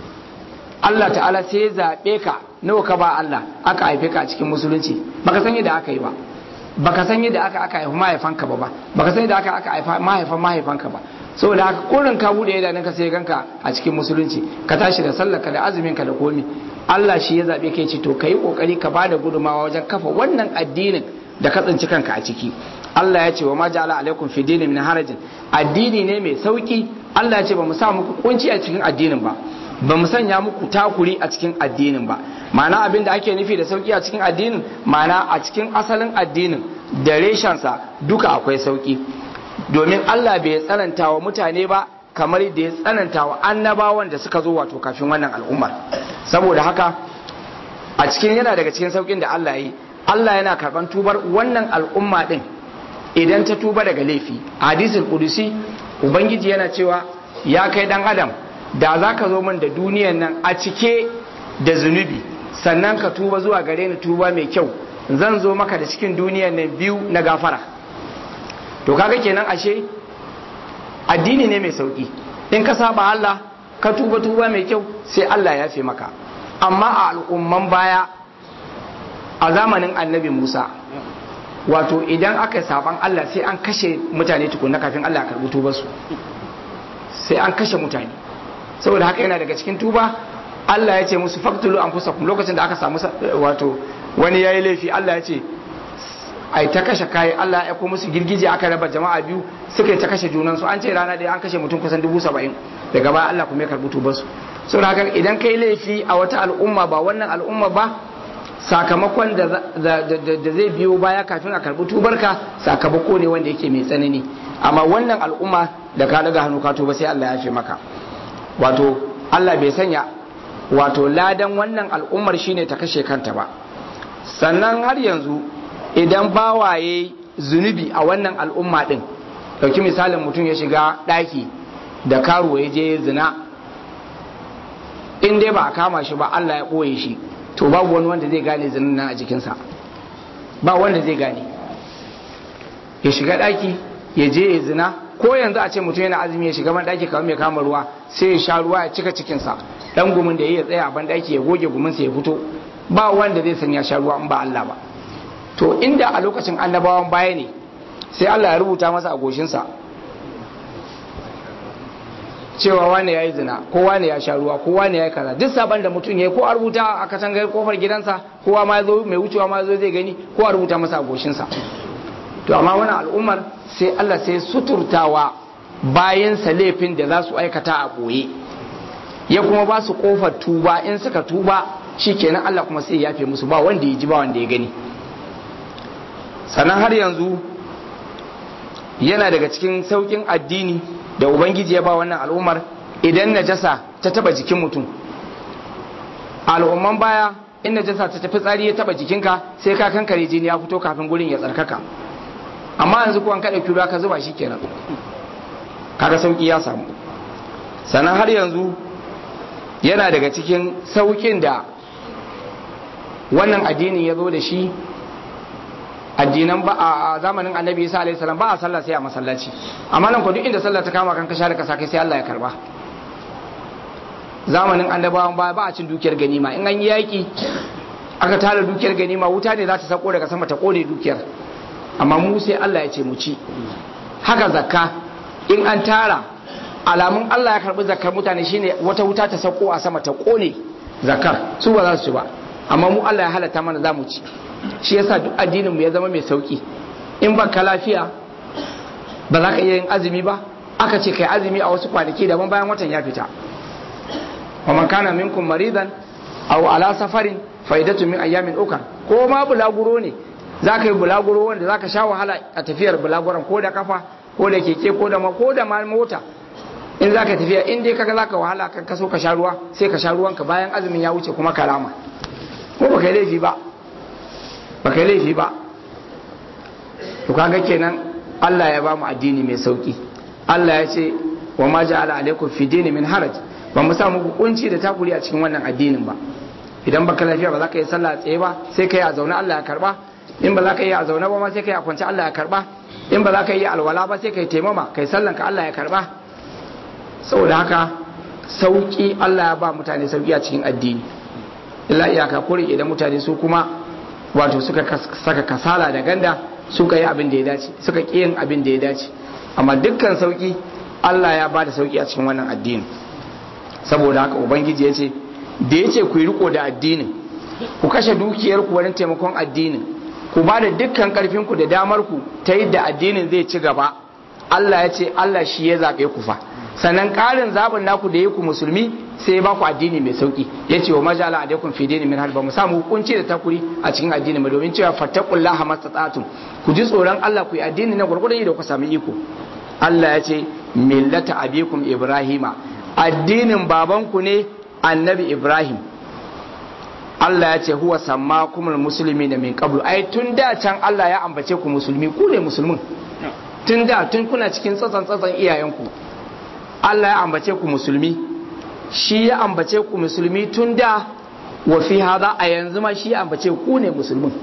Allah ta'ala sai ya zaɓe ka nawa ka ba Allah aka haife ka a cikin musulunci baka san yadda aka yi ba baka san yadda aka aka haifi mahaifanka ba ba baka san yadda aka aka haifa mahaifan mahaifanka ba saboda haka kurin ka bude idanunka sai ganka a cikin musulunci ka tashi da sallarka da azumin ka da komi Allah shi ya zabe kai ce to kai kokari ka bada gudumawa wajen kafa wannan addinin da ka tsinci kanka a ciki Allah ya ce wa ma ja'ala alaikum fi dinin min harajin addini ne mai sauki Allah ya ce ba mu sa muku kunci a cikin addinin ba ba mu sanya muku takuri a cikin addinin ba ma'ana abin da ake nufi da sauki a cikin addinin ma'ana a cikin asalin addinin da reshensa duka akwai sauki domin Allah bai tsananta wa mutane ba kamar da ya tsananta wa annabawan da suka zo wato kafin wannan al'ummar saboda haka a cikin yana daga cikin saukin da Allah yi Allah yana karban tubar wannan al'umma din idan ta tuba daga laifi hadisul qudusi ubangiji yana cewa ya kai dan adam da za ka zo min da duniyan nan a cike da zunubi sannan ka tuba zuwa gare ni tuba mai kyau zan zo maka da cikin duniyan nan biyu na gafara to kaga kenan ashe addini ne mai sauki in ka saba Allah ka tuba tuba mai kyau sai Allah ya fi maka amma a al'umman baya a zamanin annabi Musa wato idan aka saban Allah sai an kashe mutane tukunna kafin Allah ya karbi tubarsu sai an kashe mutane saboda haka yana daga cikin tuba Allah ya ce musu faktulu an fusa lokacin da aka samu wato wani yayi laifi Allah ya ce ai ta kashe kayi Allah ya aiko musu girgije aka raba jama'a biyu suka yi ta kashe junan su an ce rana ɗaya an kashe mutum kusan dubu saba'in daga baya Allah kuma ya karɓi tubar su saboda haka idan kai laifi a wata al'umma ba wannan al'umma ba sakamakon da zai biyo baya kafin a karɓi tubarka sakamako ne wanda yake mai tsanani amma wannan al'umma da ka daga hannu ka tuba sai Allah ya fi maka wato Allah bai sanya wato ladan wannan al'ummar shine ta kashe kanta ba sannan har yanzu idan bawaye zunubi a wannan al'umma din dauki misalin mutum ya shiga daki da karuwa ya je zina in dai ba a kama shi ba Allah ya ɓoye shi to babu wani wanda zai gane zinin nan a jikinsa ba wanda zai gane ya shiga daki ya je ya zina ko yanzu a ce mutum yana azumi ya shiga ban daki kamar mai kama ruwa sai ya sha ruwa ya cika cikinsa dan gumin da ya tsaya a ban daki ya goge guminsa ya fito ba wanda zai san ya sha ruwa in ba Allah ba to inda a lokacin annabawan baya ne sai Allah ya rubuta masa a goshinsa cewa wane ya yi zina ko wane ya sha ruwa ko wane ya yi kaza duk saban da mutum ya yi ko a rubuta a katangar kofar gidansa kowa ma zo mai wucewa ma zo zai gani ko a rubuta masa a goshinsa to amma wani al'ummar sai Allah sai suturtawa bayansa laifin da za su aikata a ɓoye ya kuma ba su kofar tuba in suka tuba shi kenan Allah kuma sai ya yafe musu ba wanda ya ji ba wanda ya gani sannan har yanzu yana daga cikin saukin addini da ubangiji ya ba wannan al'ummar idan najasa ta taba jikin mutum al'umman baya in najasa ta tafi tsari ya taba jikinka sai ka kankare jini ya fito kafin gurin ya tsarkaka amma yanzu kuwan kaɗa kyura ka zuba shi kenan kaga sauki ya samu sannan har yanzu yana daga cikin saukin da wannan addinin ya zo da shi addinan ba a zamanin annabi isa alaihi salam ba a sallah sai a masallaci amma nan ko duk inda sallah ta kama kan ka share ka kai sai Allah ya karba zamanin annabawan ba ba a cin dukiyar ganima in an yi yaki aka tara dukiyar ganima wuta ne za ta sako daga sama ta kone dukiyar amma mu sai Allah ya ce mu ci haka zakka in an tara alamun Allah ya karbi zakkar mutane shine wata wuta ta sako a sama ta kone zakkar su ba za su ci ba amma mu Allah ya halatta mana za mu ci shi yasa duk addinin mu ya zama mai sauki in baka lafiya ba za ka iya yin azumi ba aka ce kai azumi a wasu kwanaki daban bayan watan ya fita wa man kana minkum maridan aw ala safarin faidatu min ayyamin ukar ko ma bulaguro ne za ka yi bulaguro wanda za ka sha wahala a tafiyar bulaguron ko da kafa ko da keke ko da ma ko da ma mota in za ka tafiya in dai kaga za ka wahala kan kaso ka sha ruwa sai ka sha ruwanka bayan azumin ya wuce kuma karama ko ba kai laifi ba ba kai laifi ba to kaga kenan Allah ya ba mu addini mai sauki Allah ya ce wa ma ja'ala alaikum fi dini min haraj ba mu samu kunci da takuri a cikin wannan addinin ba idan baka lafiya ba za ka yi sallah tsaye ba sai ka yi a zaune Allah ya karba in ba za ka yi a zaune ba ma sai ka yi a kwance Allah ya karba in ba za ka yi alwala ba sai ka yi taimama kai sallan ka Allah ya karba saboda haka sauki Allah ya ba mutane sauki a cikin addini illa iyaka kore idan mutane su kuma wato suka saka kasala da ganda suka yi abin da ya dace suka ƙi yin abin da ya dace amma dukkan sauki Allah ya ba da sauki a cikin wannan addini saboda haka ubangiji ya ce da ya ce ku yi riko da addinin ku kashe dukiyarku wurin taimakon addinin ku ba da dukkan karfinku da damarku ta yadda addinin zai ci gaba Allah ya ce Allah shi ya zaɓe ku fa sannan ƙarin zaɓin naku da ya ku musulmi sai ya ba ku addini mai sauƙi ya ce wa majala alaikum fi dini min hal ba mu samu hukunci da takuri a cikin addini ba domin cewa fattaqullaha mastata'tum ku ji tsoron Allah ku yi addini na gurgurdan da ku sami iko Allah ya ce millata abikum ibrahima addinin babanku ne annabi ibrahim Allah ya ce huwa sammakumul musulmi da min qablu ai tun da can Allah ya ambace ku musulmi ku ne musulmin tun da tun kuna cikin tsatsan tsatsan iyayenku Allah ya ambace ku musulmi shi ya ambace ku musulmi tun da wa fi hada a yanzu ma shi ya ambace ku ne musulmin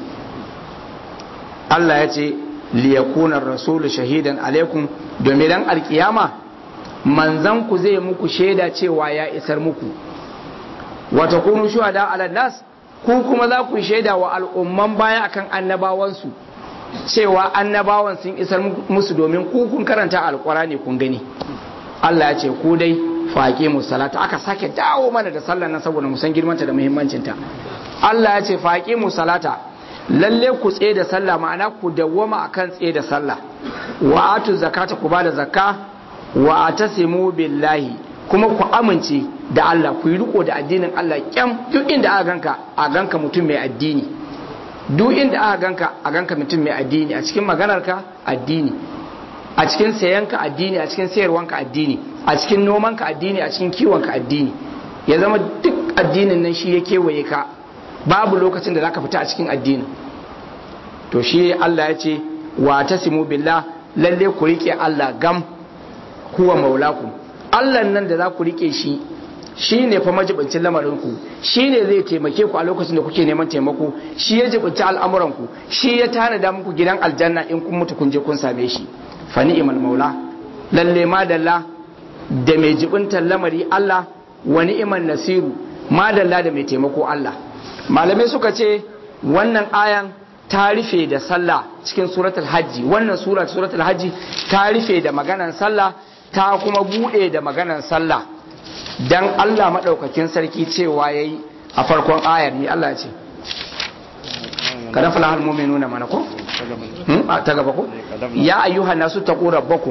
Allah ya ce liyakuna rasulu shahidan alaikum domin dan alkiyama manzan ku zai muku shaida cewa ya isar muku wata kunu shuhada ala nas ku kuma za ku shaida wa al'umman baya akan annabawansu cewa annabawan sun isar musu domin ku kun karanta alqurani kun gani Allah ya ce ku dai faƙe mu salata aka sake dawo mana da sallar nan saboda mu san girmanta da muhimmancinta Allah ya ce faƙe mu salata lalle ku tsaye da sallah ma'ana ku dawwama akan tsaye da sallah wa atu zakata ku bada zakka wa atasimu billahi kuma ku amince da Allah ku yi riko da addinin Allah kyam duk inda aka ganka a ganka mutum mai addini duk inda aka ganka a ganka mutum mai addini a cikin maganarka addini a cikin sayanka addini a cikin sayarwanka addini a cikin nomanka addini a cikin kiwonka addini ya zama duk addinin nan shi ya kewaye ka babu lokacin da zaka fita a cikin addini to shi Allah ya ce wa tasimu billah lalle ku rike Allah gam huwa maulakum Allah nan da za ku rike shi shi ne fa majibincin lamarinku shi ne zai taimake ku a lokacin da kuke neman taimako shi ya jibinci al'amuranku shi ya tanada muku gidan aljanna in kun mutu kun je kun same shi fa ni'mal maula lalle madalla da mai jibintar lamari Allah wa ni'man nasiru madalla da mai taimako Allah malamai suka ce wannan ayan ta rufe da sallah cikin suratul hajji wannan sura suratul hajji ta rufe da maganan sallah ta kuma bude da maganan sallah dan Allah madaukakin sarki cewa yayi a farkon ayar ni Allah ce kada fala hal mu'minuna mana ko ta gaba ko ya ayyuhan nasu taqu rabbakum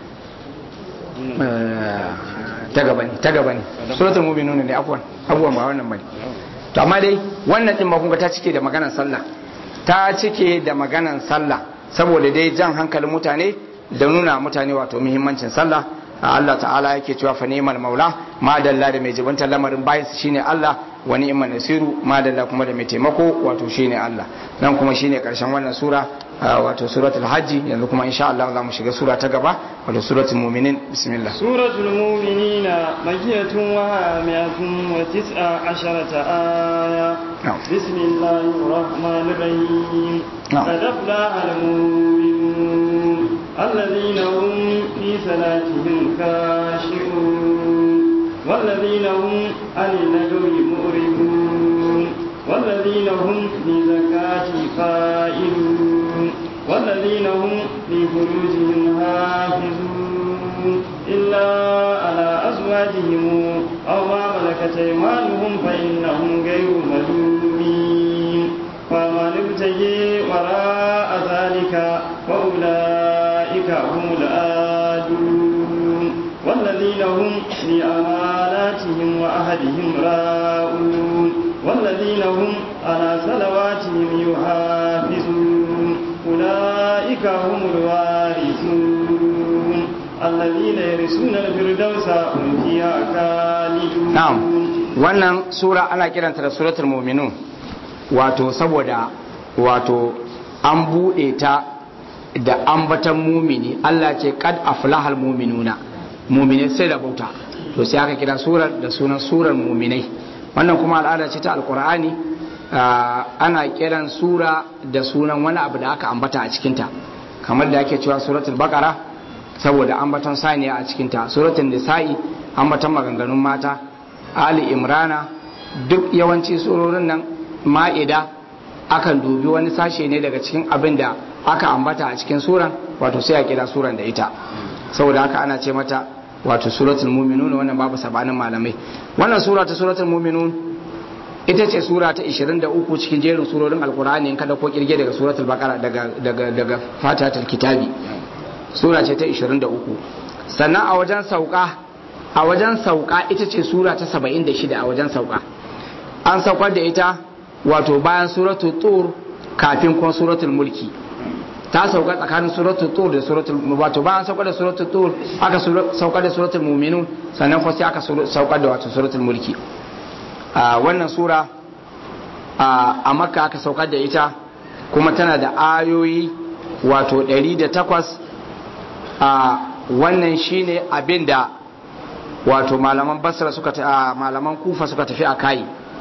ta gaba ne ta gaba ne suratul mu'minuna ne afwan afwan ba wannan bane to amma dai wannan din ma kun ga ta cike da maganan sallah ta cike da maganan sallah saboda dai jan hankalin mutane da nuna mutane wato muhimmancin sallah Allah ta'ala yake cewa fa ni'mal maula ma dalla da mai jibanta lamarin bayan shine Allah wa ni'mal nasiru ma dalla kuma da mai taimako wato shine Allah nan kuma shine karshen wannan sura wato suratul hajji yanzu kuma insha Allah za mu shiga sura ta gaba wato suratul mu'minin bismillah suratul mu'minina makiyatun wa mi'atun wa tis'a asharata aya bismillahir rahmanir rahim qad aflaha al-mu'minun الذين هم في صلاتهم خاشعون والذين هم عن اللغو مؤرضون والذين هم لزكاة فائلون والذين هم لفروجهم حافظون إلا على أزواجهم أو ما ملكت أيمانهم فإنهم غير ملومين فمن ابتغي وراء ذلك فأولئك هم الآدون والذين هم لأماناتهم وأهدهم راؤون والذين هم على صلواتهم يحافظون أولئك هم الوارثون الذين يرثون الفردوس هم فيها خالدون نعم wannan sura ana kiranta da suratul mu'minun wato saboda wato an buɗe ta da ambatan mumini Allah ce kad aflahal muminuna mumine sai da bauta to sai aka kira surar da sunan surar muminai wannan kuma al'ada ce ta alkur'ani ana kiran sura da sunan wani abu da aka ambata a cikinta kamar da ake cewa suratul baqara saboda ambaton saniya a cikinta suratul nisa'i ambaton maganganun mata ali imrana duk yawanci surorin nan ma'ida akan dubi wani sashe ne daga cikin abin da aka ambata a cikin suran wato sai a kira suran da ita saboda haka ana ce mata wato suratul mu'minun wannan babu sabanin malamai wannan sura ta suratul mu'minun ita ce sura ta 23 cikin jerin surorin alkur'ani in kada ko kirge daga suratul baqara daga daga daga fatatul kitabi sura ce ta 23 sannan a wajen sauka a wajen sauka ita ce sura ta 76 a wajen sauka an saukar da ita wato bayan suratul tur kafin kuma suratul mulki ta sauka tsakanin suratul tur da suratul wato bayan saukar da suratul tur aka saukar da suratul mu'minun sannan kuma sai aka saukar da wato suratul mulki a wannan sura a makka aka saukar da ita kuma tana da ayoyi wato 108 a wannan shine abinda wato malaman basra suka ta malaman kufa suka tafi a kai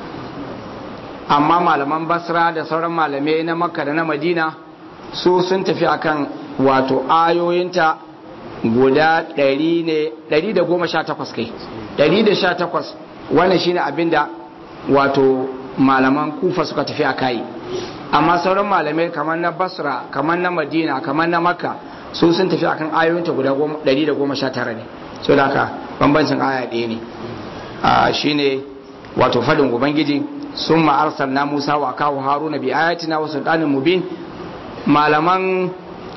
amma malaman basra da sauran malamai na makka da na madina su sun tafi akan wato ayoyinta guda 100 ne 118 kai 118 wannan shine abinda wato malaman kufa suka tafi a kai amma sauran malamai kamar na basra kamar na madina kamar na makka su sun tafi akan ayoyinta guda 119 ne so da haka bambancin aya ɗaya ne shine wato fadin ubangiji summa arsalna Musa wa kawo Haruna bi ayatina wa sultanin mubin malaman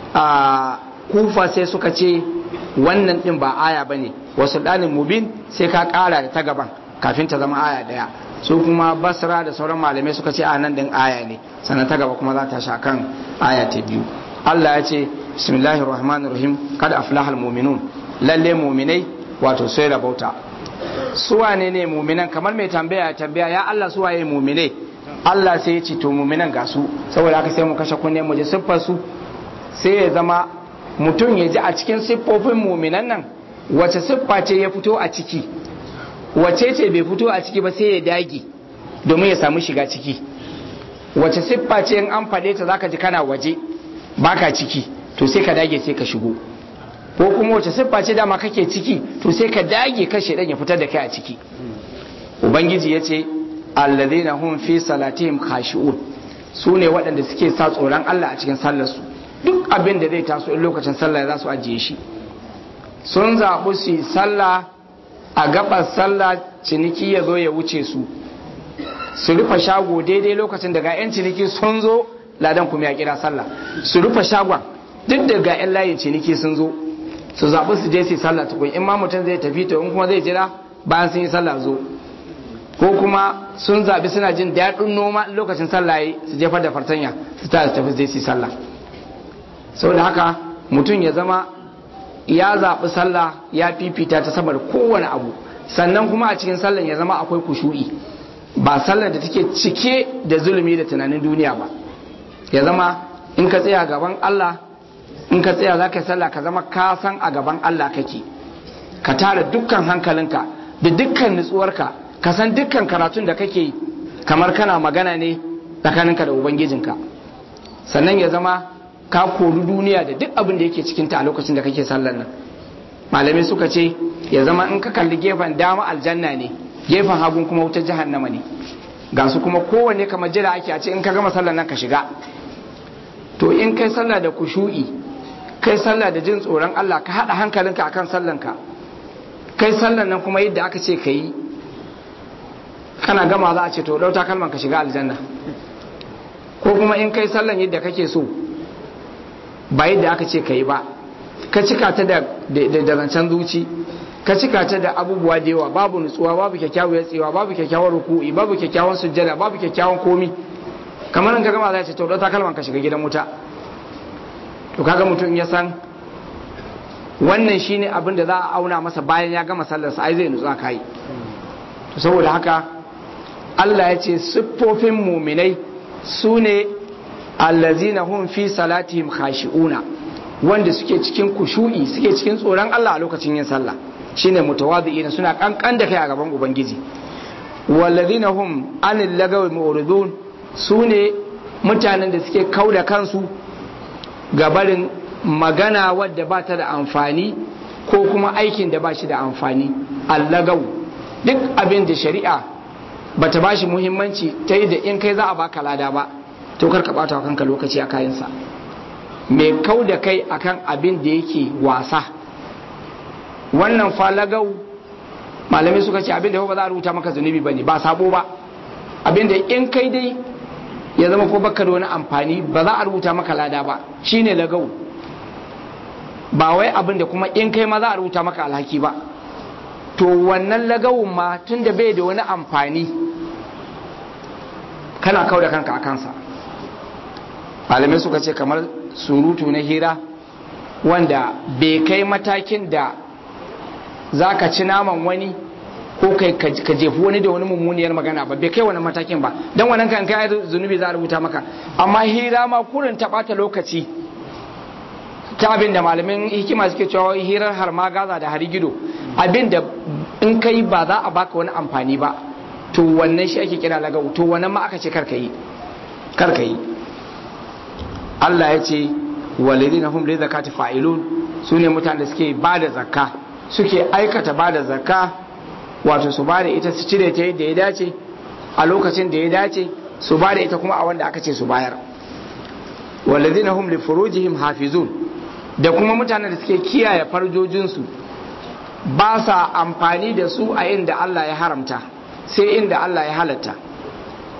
kufa sai suka ce wannan din ba aya bane wa sultanin mubin sai ka kara da ta gaban kafin ta zama aya daya su kuma basra da sauran malamai suka ce a nan din aya ne sannan ta gaba kuma za ta sha kan aya ta biyu Allah ya ce bismillahir rahmanir rahim kad aflahal mu'minun lalle mu'minai wato sai rabauta su wane ne mu'minan kamar mai tambaya ya tambaya ya Allah su waye mu'minai Allah sai ya ce to mu'minan ga su saboda haka sai mu kashe kunne mu ji siffar su sai ya zama mutum ya ji a cikin siffofin mu'minan nan wace siffa ce ya fito a ciki wace ce bai fito a ciki ba sai ya dage domin ya samu shiga ciki wace siffa ce in an faɗe ta zaka ji kana waje baka ciki to sai ka dage sai ka shigo ko kuma wace siffa ce dama kake ciki to sai ka dage ka shedan ya fitar da kai a ciki ubangiji ya ce alladhina hum fi salatihim khashi'un su ne waɗanda suke sa tsoron Allah a cikin sallarsu duk abin da zai taso in lokacin sallah za su ajiye shi sun zaɓi su yi sallah a gabar sallah ciniki ya zo ya wuce su su rufe shago daidai lokacin daga 'yan ciniki sun zo ladan kuma ya kira sallah su rufe shagon duk daga 'yan layin ciniki sun zo su zaɓi su je su yi sallah tukun in ma mutum zai tafi to in kuma zai jira bayan sun yi sallah zo ko kuma sun zaɓi suna jin daɗin noma lokacin sallah yi su jefar da fartanya su ta su tafi su yi sallah saboda haka mutum ya zama ya zaɓi sallah ya fifita ta saboda kowane abu sannan kuma a cikin sallan ya zama akwai kushu'i ba sallar da take cike da zulumi da tunanin duniya ba ya zama in ka tsaya gaban Allah in ka tsaya za ka yi sallah ka zama ka san a gaban Allah kake ka tara dukkan hankalinka da dukkan nutsuwarka ka san dukkan karatun da kake yi kamar kana magana ne tsakaninka da ubangijinka sannan ya zama ka kori duniya da duk abin da yake cikinta a lokacin da kake sallar nan malamai suka ce ya zama in ka kalli gefen dama aljanna ne gefen hagun kuma wutar jahannama ne ga su kuma kowanne kamar jira ake a ce in ka gama sallar nan ka shiga to in kai sallah da kushu'i kai sallah da jin tsoron Allah ka haɗa hankalinka akan sallanka kai sallar nan kuma yadda aka ce ka yi kana gama za a ce to ɗauta kalman ka shiga aljanna ko kuma in kai sallan yadda kake so ba yadda aka ce ka yi ba ka cika ta da zancen zuci ka cika ta da abubuwa da yawa babu nutsuwa babu kyakkyawar tsewa babu kyakkyawar ruku'i babu kyakkyawan sujjada babu kyakkyawan komi kamar in ka gama za ce to ɗauta kalman ka shiga gidan wuta to kaga mutum ya san wannan shine abin da za a auna masa bayan ya gama sallarsa ai zai nutsa kai to saboda haka Allah ya ce siffofin muminai su ne allazina hum fi salatihim khashi'una wanda suke cikin kushu'i suke cikin tsoron Allah a lokacin yin sallah shine mutawadhi'ina suna kankan da kai a gaban ubangiji wallazina hum anil lagawi mu'ridun su ne mutanen da suke kauda kansu ga barin magana wadda ba ta da amfani ko kuma aikin da ba shi da amfani allagau duk abin da shari'a ba ta ba shi muhimmanci ta yi da in kai za a baka lada ba to kar ka bata wa kanka lokaci a kayansa mai kau da kai akan abin da yake wasa wannan falagau malamai suka ce abin da ba za a rubuta maka zunubi ba ne ba sabo ba abin da in kai dai ya zama ko baka da wani amfani ba za a rubuta maka lada ba shine lagau ba wai abin da kuma in kai ma za a rubuta maka alhaki ba to wannan lagawun ma tun da bai da wani amfani kana kau da kanka a kansa malamai suka ce kamar surutu na hira wanda bai kai matakin da za ka ci naman wani ko kai ka jefi wani da wani mummuniyar magana ba bai kai wani matakin ba don wannan kan kai zunubi za a rubuta maka amma hira ma kurin ta ɓata lokaci ta abin da malamin hikima suke cewa hirar har ma gaza da hari gido abin da in kai ba za a baka wani amfani ba to wannan shi ake kira lagau to wannan ma aka ce karka yi karka yi Allah ya ce walidina hum li zakati fa'ilun sune mutanen da suke ba da zakka suke aikata ba da zakka wato su ba da ita su cire ta yadda ya dace a lokacin da ya dace su ba da ita kuma a wanda aka ce su bayar walidina hum li furujihim hafizun da kuma mutanen da suke kiyaye farjojinsu ba sa amfani da su a inda Allah ya haramta sai inda Allah ya halatta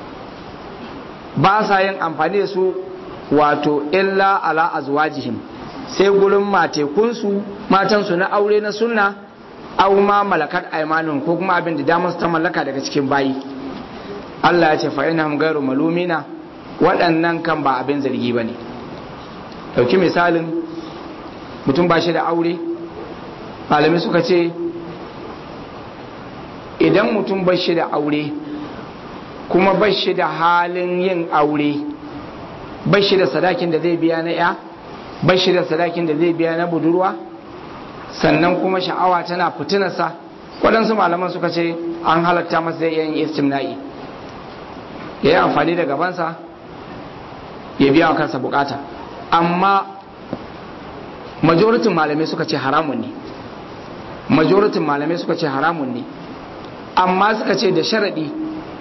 ba sa yin amfani da su wato illa ala azwajihim sai gurin matekunsu matansu na aure na sunna aw ma malakat aymanun ko kuma abin da damar su ta mallaka daga cikin bayi Allah ya ce fa inhum ghairu malumina waɗannan kan ba abin zargi bane dauki misalin mutum ba shi da aure malamai suka ce idan mutum ba shi da aure kuma ba shi da halin yin aure ba shi da sadakin da zai biya na ya ba shi da sadakin da zai biya na budurwa sannan kuma sha'awa tana fitinarsa waɗansu malaman suka ce an halatta masa zai yin istimna'i ya yi amfani da gabansa ya biya wa kansa bukata amma majoritin malamai suka ce haramun ne majoritin malamai suka ce haramun ne amma suka ce da sharaɗi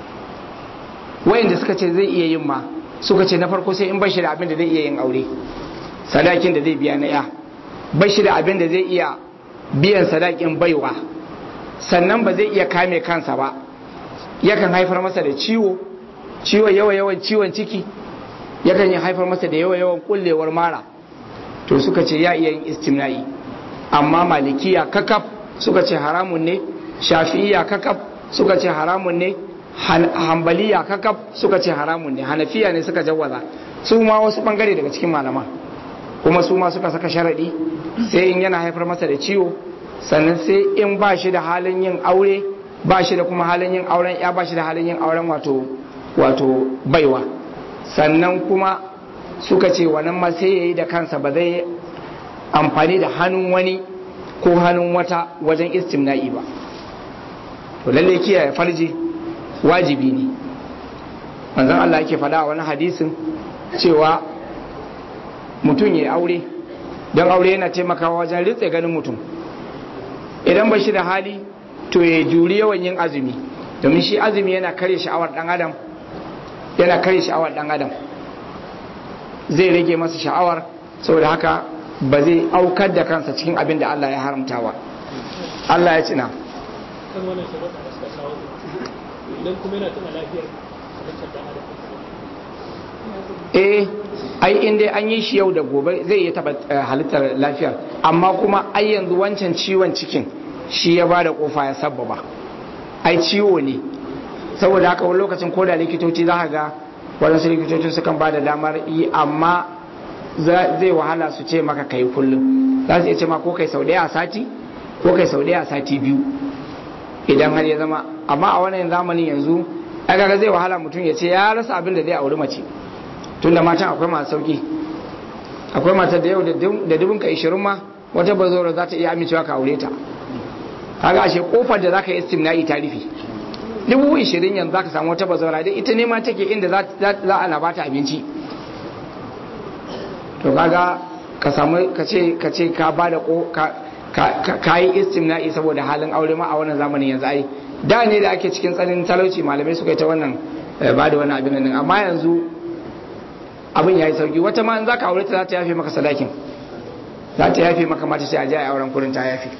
wayanda suka ce zai iya yin ma suka ce na farko sai in bashi da abin da zai iya yin aure sadakin da zai biya na ya bashi da abin da zai iya biyan sadakin baiwa sannan ba zai iya kame kansa ba yakan haifar masa da ciwo ciwo yawa yawan ciwon ciki yakan yi haifar masa da yawa yawan kullewar mara to suka ce ya iya yin istimna'i amma malikiya kakaf suka ce haramun ne shafi'iya kakaf suka ce haramun ne hambaliya kakaf suka ce haramun ne hanafiya ne suka jawaza su ma wasu bangare daga cikin malama kuma su ma suka saka sharadi sai in yana haifar masa da ciwo sannan sai in ba shi da halin yin aure ba shi da kuma halin yin auren ya ba shi da halin yin auren wato wato baiwa sannan kuma suka ce wannan ma sai yayi da kansa ba zai amfani da hannun wani ko hannun wata wajen istimna'i ba to lalle kiyaye farji wajibi ne manzon Allah yake faɗa a wani hadisin cewa mutum ya aure don aure yana taimakawa wajen ritse ganin mutum idan ba shi da hali to ya juri yawan yin azumi domin shi azumi yana kare sha'awar dan adam yana kare sha'awar dan adam zai rage masa sha'awar saboda haka ba zai aukar da kansa cikin abin da Allah ya haramtawa Allah ya cina kan wannan sharaɗa da suka kawo idan kuma yana tana lafiyar halittar dan adam eh ai in dai an yi shi yau da gobe zai iya taba halittar lafiyar amma kuma ai yanzu wancan ciwon cikin shi ya bada kofa ya sabbaba ai ciwo ne saboda haka wani lokacin koda likitoci za ka ga waɗansu likitocin sukan ba da damar yi amma zai wahala su ce maka kai kullum za su iya ce ma ko kai sau ɗaya a sati ko kai sau ɗaya a sati biyu idan har ya zama amma a wannan zamanin yanzu ai kaga zai wahala mutum ya ce ya rasa abin da zai auri mace tunda matan akwai masu sauki akwai matar da yau da dubin ka ishirin ma wata bazora za ta iya amincewa ka aure ta kaga ashe kofar da zaka yi istimna'i ta rufe dubu ishirin yanzu zaka samu wata bazora dai ita ne ma take inda za a na bata abinci to kaga ka samu ka ce ka ce ka bada ko ka yi istimna'i saboda halin aure ma a wannan zamanin yanzu ai da ne da ake cikin tsanin talauci malamai suka yi ta wannan ba da wannan abin nan amma yanzu abin ya yi sauki wata ma in za ka aure ta za ta yafe maka sadakin za ta yafe maka mata sai a je a auren kurin ta yafe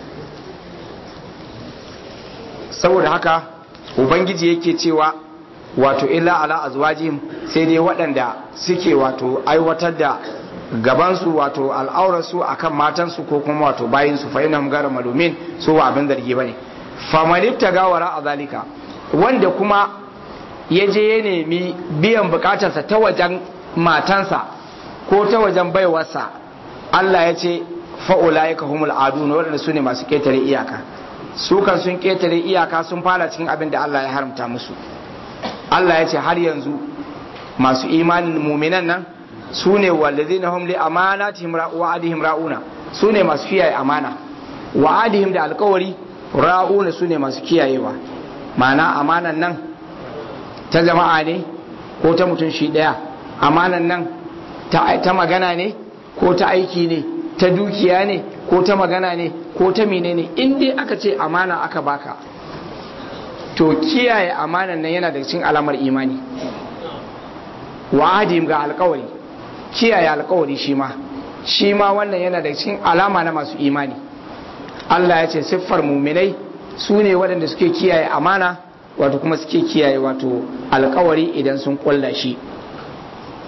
saboda haka ubangiji yake cewa wato illa ala azwajihim sai dai waɗanda suke wato aiwatar da gabansu wato al'aurarsu akan matansu ko kuma wato bayinsu fa inna gara malumin su ba abin zargi bane famanifta gawara a zalika wanda kuma ya je ya nemi biyan bukatarsa ta wajen matansa ko ta wajen baiwarsa Allah ya ce fa'ula ya kahumul aduna waɗanda su ne masu ƙetare iyaka su kan sun ƙetare iyaka sun fara cikin abin da Allah ya haramta musu Allah ya ce har yanzu masu imanin muminan nan su ne wallazina hum li amanatihim wa'adihim ra'una su ne masu kiyaye amana wa'adihim da alkawari ra'una su ne masu kiyayewa ma'ana amanan nan ta jama'a ne ko ta mutum shi ɗaya amanan nan ta magana ne ko ta aiki ne ta dukiya ne ko ta magana ne ko ta mine ne in dai aka ce amana aka baka to kiyaye amanan nan yana da cikin alamar imani wa'adim ga alkawari kiyaye alkawari shi ma shi ma wannan yana da cikin alama na masu imani Allah ya ce siffar muminai su ne waɗanda suke kiyaye amana wato kuma suke kiyaye wato alkawari idan sun kulla shi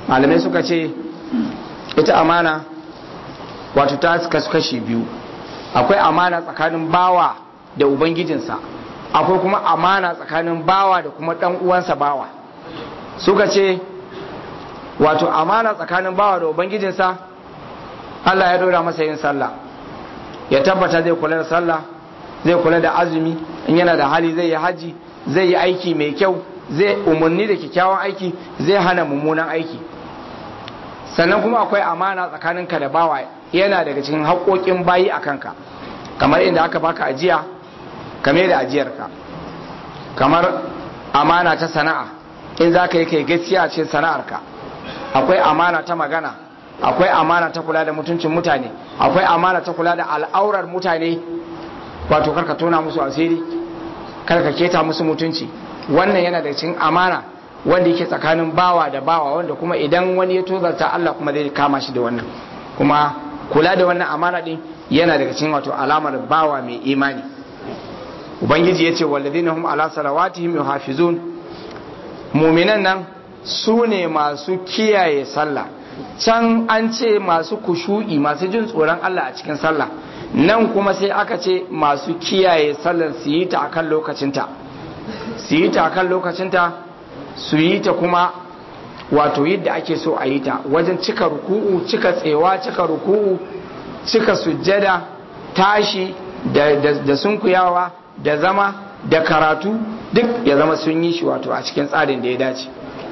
malamai suka ce ita amana wato ta kasu kashi biyu akwai amana tsakanin bawa da ubangijinsa akwai kuma amana tsakanin bawa da kuma dan uwansa bawa suka ce wato amana tsakanin bawa da ubangijinsa Allah ya dora masa yin sallah ya tabbata zai kula da sallah zai kula da azumi in yana da hali zai yi haji zai yi aiki mai kyau zai umarni da kyakkyawan aiki zai hana mummunan aiki sannan kuma akwai amana tsakaninka da bawa yana daga cikin haƙoƙin bayi a kanka kamar inda aka baka ajiya kame da ajiyarka kamar amana ta sana'a in za ka yi kai gaskiya a cikin sana'arka akwai amana ta magana akwai amana ta kula da mutuncin mutane akwai amana ta kula da al'aurar mutane wato karka tona musu asiri karka keta musu mutunci wannan yana da cikin amana wanda yake tsakanin bawa da bawa wanda kuma idan wani ya tozarta Allah kuma zai kama shi da wannan kuma kula da wannan amana din yana daga cikin wato alamar bawa mai imani ubangiji ya ce walladina hum ala salawatihim yuhafizun muminan nan su ne masu kiyaye sallah can an ce masu kushu'i masu jin tsoron Allah a cikin sallah nan kuma sai aka ce masu kiyaye sallar su yi ta akan lokacinta su yi ta akan lokacinta su yi ta kuma wato yadda ake so a yi ta wajen cika ruku'u cika tsewa cika ruku'u cika sujjada tashi da, da, da sunkuyawa da zama da karatu duk ya zama sun yi shi wato a cikin tsarin da ya dace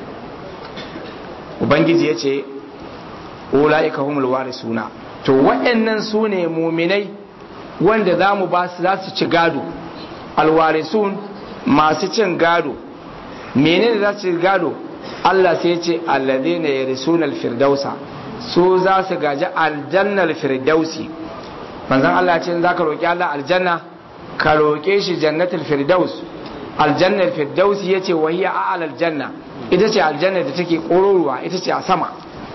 ubangiji ya ce ula'ika humul warisuna to waɗannan su ne muminai wanda za mu ba su za su ci gado alwarisun masu cin gado menene za su ci gado Allah sai ce alladhina yarisuna alfirdausa su za su gaji aljannal firdausi manzon Allah ya ce za ka roki Allah aljanna ka roke shi jannatul firdaus aljannar firdausi yace wa hiya a'la aljanna ita ce aljanna da take kororuwa ita ce a sama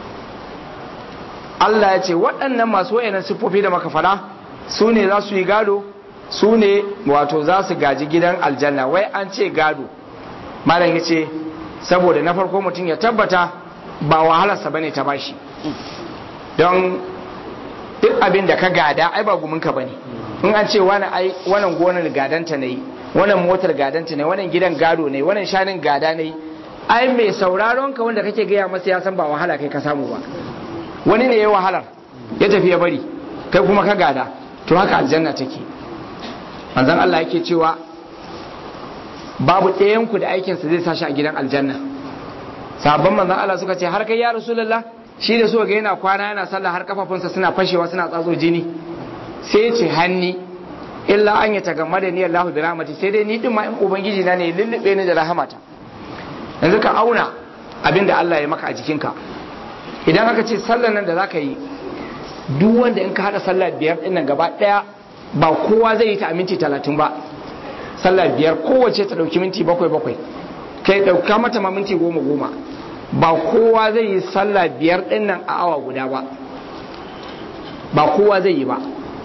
Allah ya ce waɗannan masu wayannan siffofi da maka fada su ne za su yi gado su ne wato za su gaji gidan aljanna wai an ce gado malam ya ce saboda na farko mutum ya tabbata ba wahalarsa bane ta bashi don duk abin da ka gada ai ba guminka bane in an ce wani ai wannan gonar gadanta ne wannan motar gadanta ne wannan gidan gado ne wannan shanin gada ne ai mai sauraron ka wanda kake gaya masa ya san ba wahala kai ka samu ba wani ne ya wahalar ya tafi ya bari kai kuma ka gada to haka aljanna take manzon Allah yake cewa babu ɗayan ku da aikinsa zai sashi a gidan aljanna sabon manzon Allah suka ce har kai ya rasulullah shi da suka ga yana kwana yana sallah har kafafunsa suna fashewa suna tsatso jini sai ce hanni illa an ya tagamma da ni Allah bi rahmati sai dai ni din ma in ubangiji na ne lullube ni da rahamata yanzu ka auna abin da Allah ya maka a jikinka idan aka ce sallar nan da zaka yi duk wanda in ka hada sallah biyar din nan gaba daya ba kowa zai yi ta a minti talatin ba sallah biyar kowace ta dauki minti bakwai bakwai kai dauka mata ma minti goma goma ba kowa zai yi sallah biyar din nan a awa guda ba ba kowa zai yi ba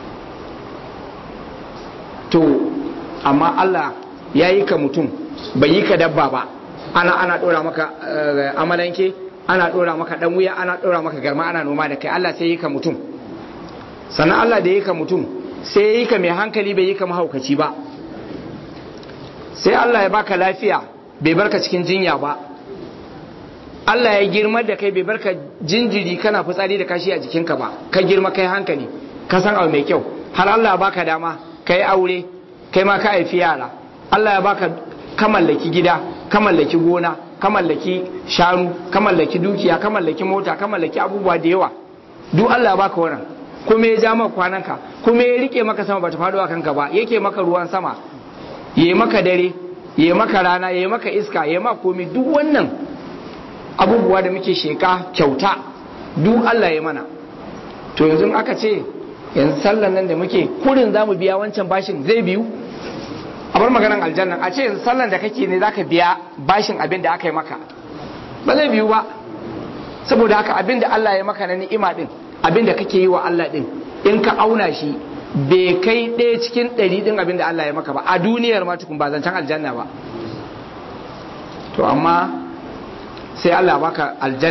to amma Allah ya yi ka mutum bai yi ka dabba ba ana ana dora maka amalanke ana dora maka dan wuya ana dora maka garma ana noma da kai Allah sai yi ka mutum sannan Allah da yi ka mutum sai ya yi ka mai hankali bai yi ka mahaukaci ba sai Allah ya baka lafiya bai barka cikin jinya ba Allah ya girma da kai bai barka jinjiri kana fitsari da kashi a jikinka ba ka girma kai hankali ka san abu mai kyau har Allah ya baka dama kai aure kai ma ka haifi yara Allah ya baka ka mallaki gida ka mallaki gona ka mallaki shanu ka mallaki dukiya ka mallaki mota ka mallaki abubuwa da yawa duk Allah ya baka wannan kuma ya ja maka kwananka kuma ya rike maka sama bata faɗo a kanka ba yake maka ruwan sama yayi maka dare yayi maka rana yayi maka iska yayi maka komai duk wannan abubuwa da muke sheka kyauta duk Allah ya mana to yanzu aka ce yanzu sallan nan da muke kurin zamu biya wancan bashin zai biyu a bar maganan aljanna a ce yanzu sallan da kake ne zaka biya bashin abin da aka yi maka ba zai biyu ba saboda haka abin da Allah ya maka na ni'ima din abin da kake yi wa Allah din in ka auna shi bai kai ɗaya cikin ɗari ɗin abin da Allah ya maka ba a duniyar ma tukun ba zancen aljanna ba to amma sai Allah baka aljanna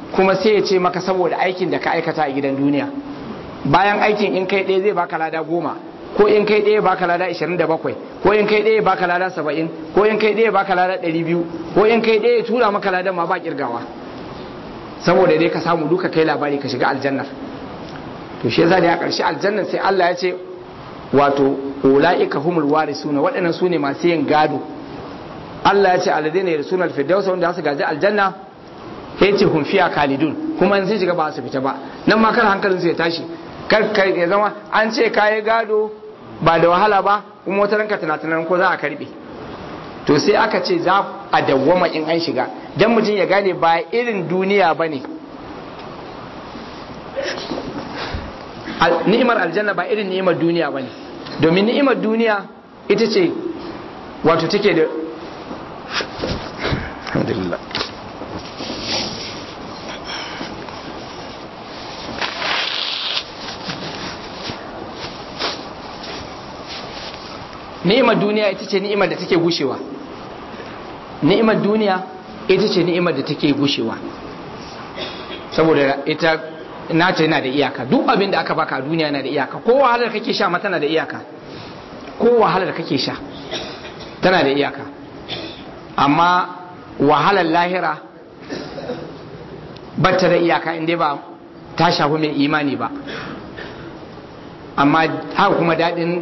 kuma sai ya ce maka saboda aikin da ka aikata a gidan duniya bayan aikin in kai ɗaya zai baka lada goma ko in kai ɗaya baka lada 27 ko in kai ɗaya baka lada 70 ko in kai ɗaya baka lada 200 ko in kai ɗaya tura maka ladan ma ba kirgawa saboda dai ka samu duka kai labari ka shiga aljannar to shi yasa da a ƙarshe aljannar sai Allah ya ce wato ulaika humul warisuna waɗannan su ne masu yin gado Allah ya ce alladheena yarsuna alfirdaus wanda su gaji aljanna yace hum fiya khalidun kuma in sun shiga ba su fita ba nan ma kar hankalin su ya tashi kar kar ya zama an ce kayi gado ba da wahala ba kuma wata ranka tunatunan ko za a karbe to sai aka ce za a dawwama in an shiga dan mutum ya gane ba irin duniya bane ni'imar aljanna ba irin ni'imar duniya bane domin ni'imar duniya ita ce wato take da alhamdulillah ni'imar duniya ita ce ni'imar da take gushewa ni'imar duniya ita ce ni'imar da take gushewa saboda ita nata yana da iyaka duk abin da aka baka a duniya yana da iyaka ko wahalar kake sha ma tana da iyaka ko wahalar kake sha tana da iyaka amma wahalar lahira ba ta da iyaka inda ba ta shafi mai imani ba amma haka kuma daɗin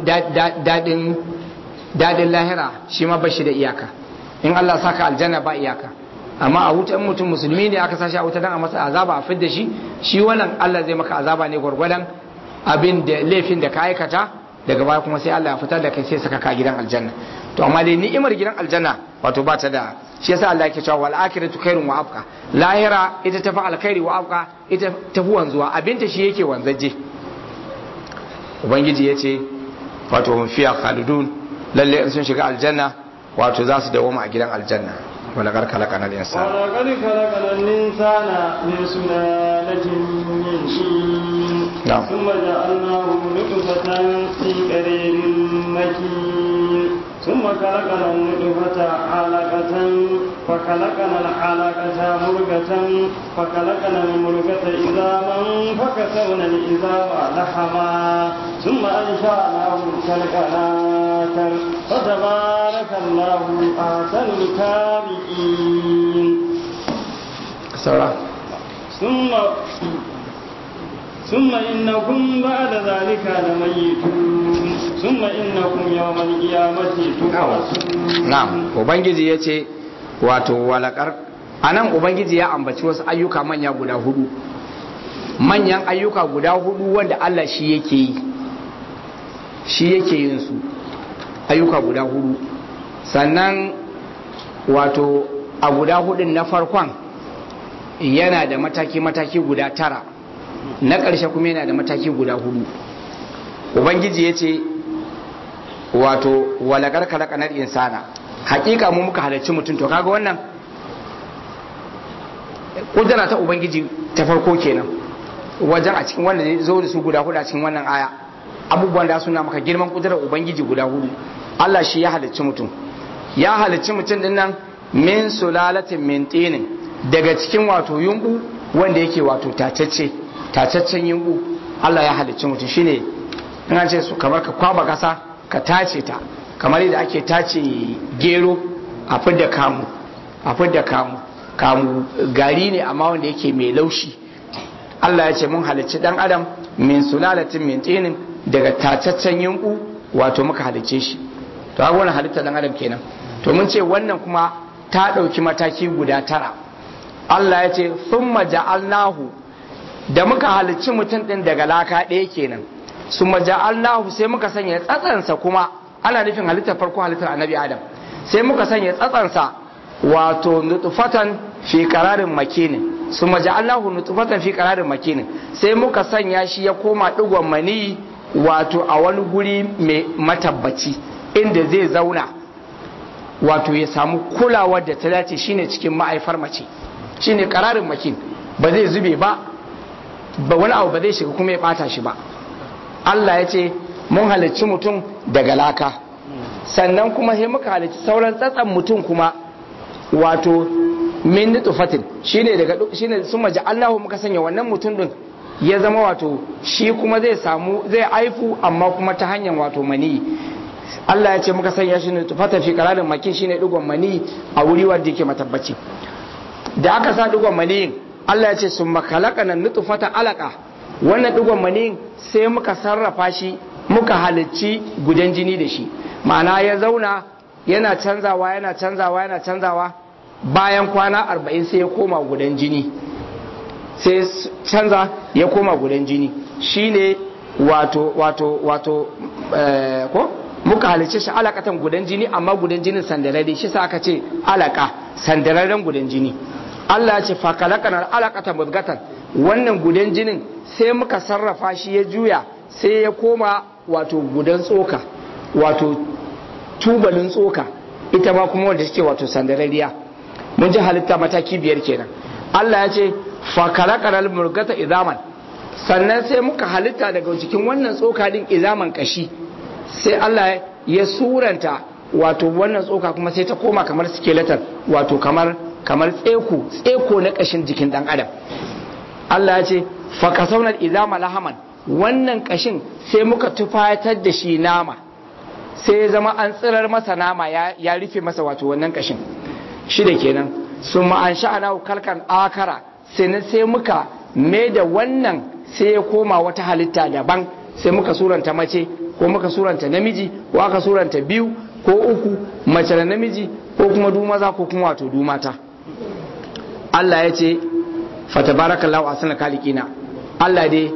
daɗin lahira shi ma ba shi da iyaka in Allah saka aljanna ba iyaka amma a wutan mutum musulmi ne aka sashi a wuta dan a masa azaba a fidda shi shi wannan Allah zai maka azaba ne gwargwadon abin da laifin da ka aikata daga baya kuma sai Allah ya fitar da kai sai saka ka gidan aljanna to amma dai ni'imar gidan aljanna wato ba ta da shi yasa Allah yake cewa wal akhiratu khairun wa abqa lahira ita tafi alkhairi wa abqa ita tafi wanzuwa abinta shi yake wanzaje ubangiji yace wato hum fiya khalidun lalle in sun shiga aljanna wato za su dawoma a gidan aljanna wala gar kalaka na insan wala qad khalaqna al-insana min sulalatin min tin Na'am. thumma ja'alnahu nutfatan fi qararin makin thumma khalaqna an-nutfata 'alaqatan fa khalaqna al-'alaqata murghatan fa khalaqna al-murghata idhaman fa kasawna al-idhama lahama thumma ansha'nahu khalqan فتبارك الله أحسن الخالقين saura ثم ثم إنكم بعد ذلك لميتون ثم إنكم يوم القيامة تبعثون na'am ubangiji yace wato walakar anan ubangiji ya ambaci wasu ayyuka manya guda hudu manyan ayyuka guda hudu wanda Allah shi yake yi shi yake yin su ayyuka guda hudu sannan wato a guda hudun na farkon yana da mataki-mataki guda tara na ƙarshe kuma yana da mataki guda hudu ubangiji ya ce wato walagar kalakanar insana hakika mu muka halarci mutum to kaga wannan kudura ta ubangiji ta farko kenan wajen a cikin wanda zai zo da su guda hudu a cikin wannan aya abubuwan da suna maka girman kudurar ubangiji guda hudu Allah shi ya halicci mutum ya halicci mutum din nan min sulalatin min tinin daga cikin wato yumbu wanda yake wato tacece tacaccen yumbu Allah ya halicci mutum shine in an ce su kamar ka kwaba kasa ka tace ta kamar yadda ake tace gero a fidda kamu a fidda kamu kamu gari ne amma wanda yake mai laushi Allah ya ce mun halicci dan adam min sulalatin min tinin daga tacaccen yumbu wato muka halicce shi to ga wannan halitta dan adam kenan to mun ce wannan kuma ta ɗauki mataki guda tara Allah ya ce thumma ja'alnahu da muka halicci mutum ɗin daga laka ɗaya kenan summa ja'alnahu sai muka sanya tsatsansa kuma ana nufin halittar farko halittar annabi adam sai muka sanya tsatsansa wato nutfatan fi qararin makinin summa ja'alnahu nutfatan fi qararin makinin sai muka sanya shi ya koma digon mani wato a wani guri mai matabbaci inda zai zauna wato ya samu kulawar da ta dace shine cikin ma'aifar mace shine kararin makin ba zai zube ba ba wani abu ba zai shiga kuma ya bata shi ba Allah ya ce mun halicci mutum daga laka sannan kuma sai muka halicci sauran tsatsan mutum kuma wato min nutfatin shine daga shine summa ja'alnahu muka sanya wannan mutum din ya zama wato shi kuma zai samu zai aifu amma kuma ta hanyar wato mani Allah ya ce muka sanya shi nutfatan fi qararin makin shine digon mani a wuri wanda yake matabbaci da aka sa digon mani Allah ya ce summa khalaqana nutfata alaqa wannan digon mani sai muka sarrafa shi muka halicci gudan jini da shi ma'ana ya zauna yana canzawa yana canzawa yana canzawa bayan kwana arba'in sai ya koma gudan jini sai canza ya koma gudan jini shine wato wato wato ko muka halice shi alakatan gudan jini amma gudan jinin sandararre shi sa aka ce alaka sandararren gudan jini Allah ya ce fakalakanar alakatan mudgatan wannan gudan jinin sai muka sarrafa shi ya juya sai ya koma wato gudan tsoka wato tubalin tsoka ita ma kuma wanda suke wato sandarariya mun ji halitta mataki biyar kenan Allah ya ce fakalakanar murgata izaman sannan sai muka halitta daga cikin wannan tsoka din izaman kashi sai Allah ya suranta wato wannan tsoka kuma sai ta koma kamar skeleton wato kamar kamar tseko tseko na kashin jikin dan adam Allah ya ce fakasaunar izama lahaman wannan kashin sai muka tufatar da shi nama sai ya zama an tsirar masa nama ya rufe masa wato wannan kashin shi da kenan sun ma'an sha'ana kalkan akara sai sai muka mai da wannan sai ya koma wata halitta daban sai muka suranta mace ko muka suranta namiji ko aka suranta biyu ko uku mace da namiji ko kuma du maza ko kuma wato du mata Allah ya ce fatabarakallahu asana kalikina Allah dai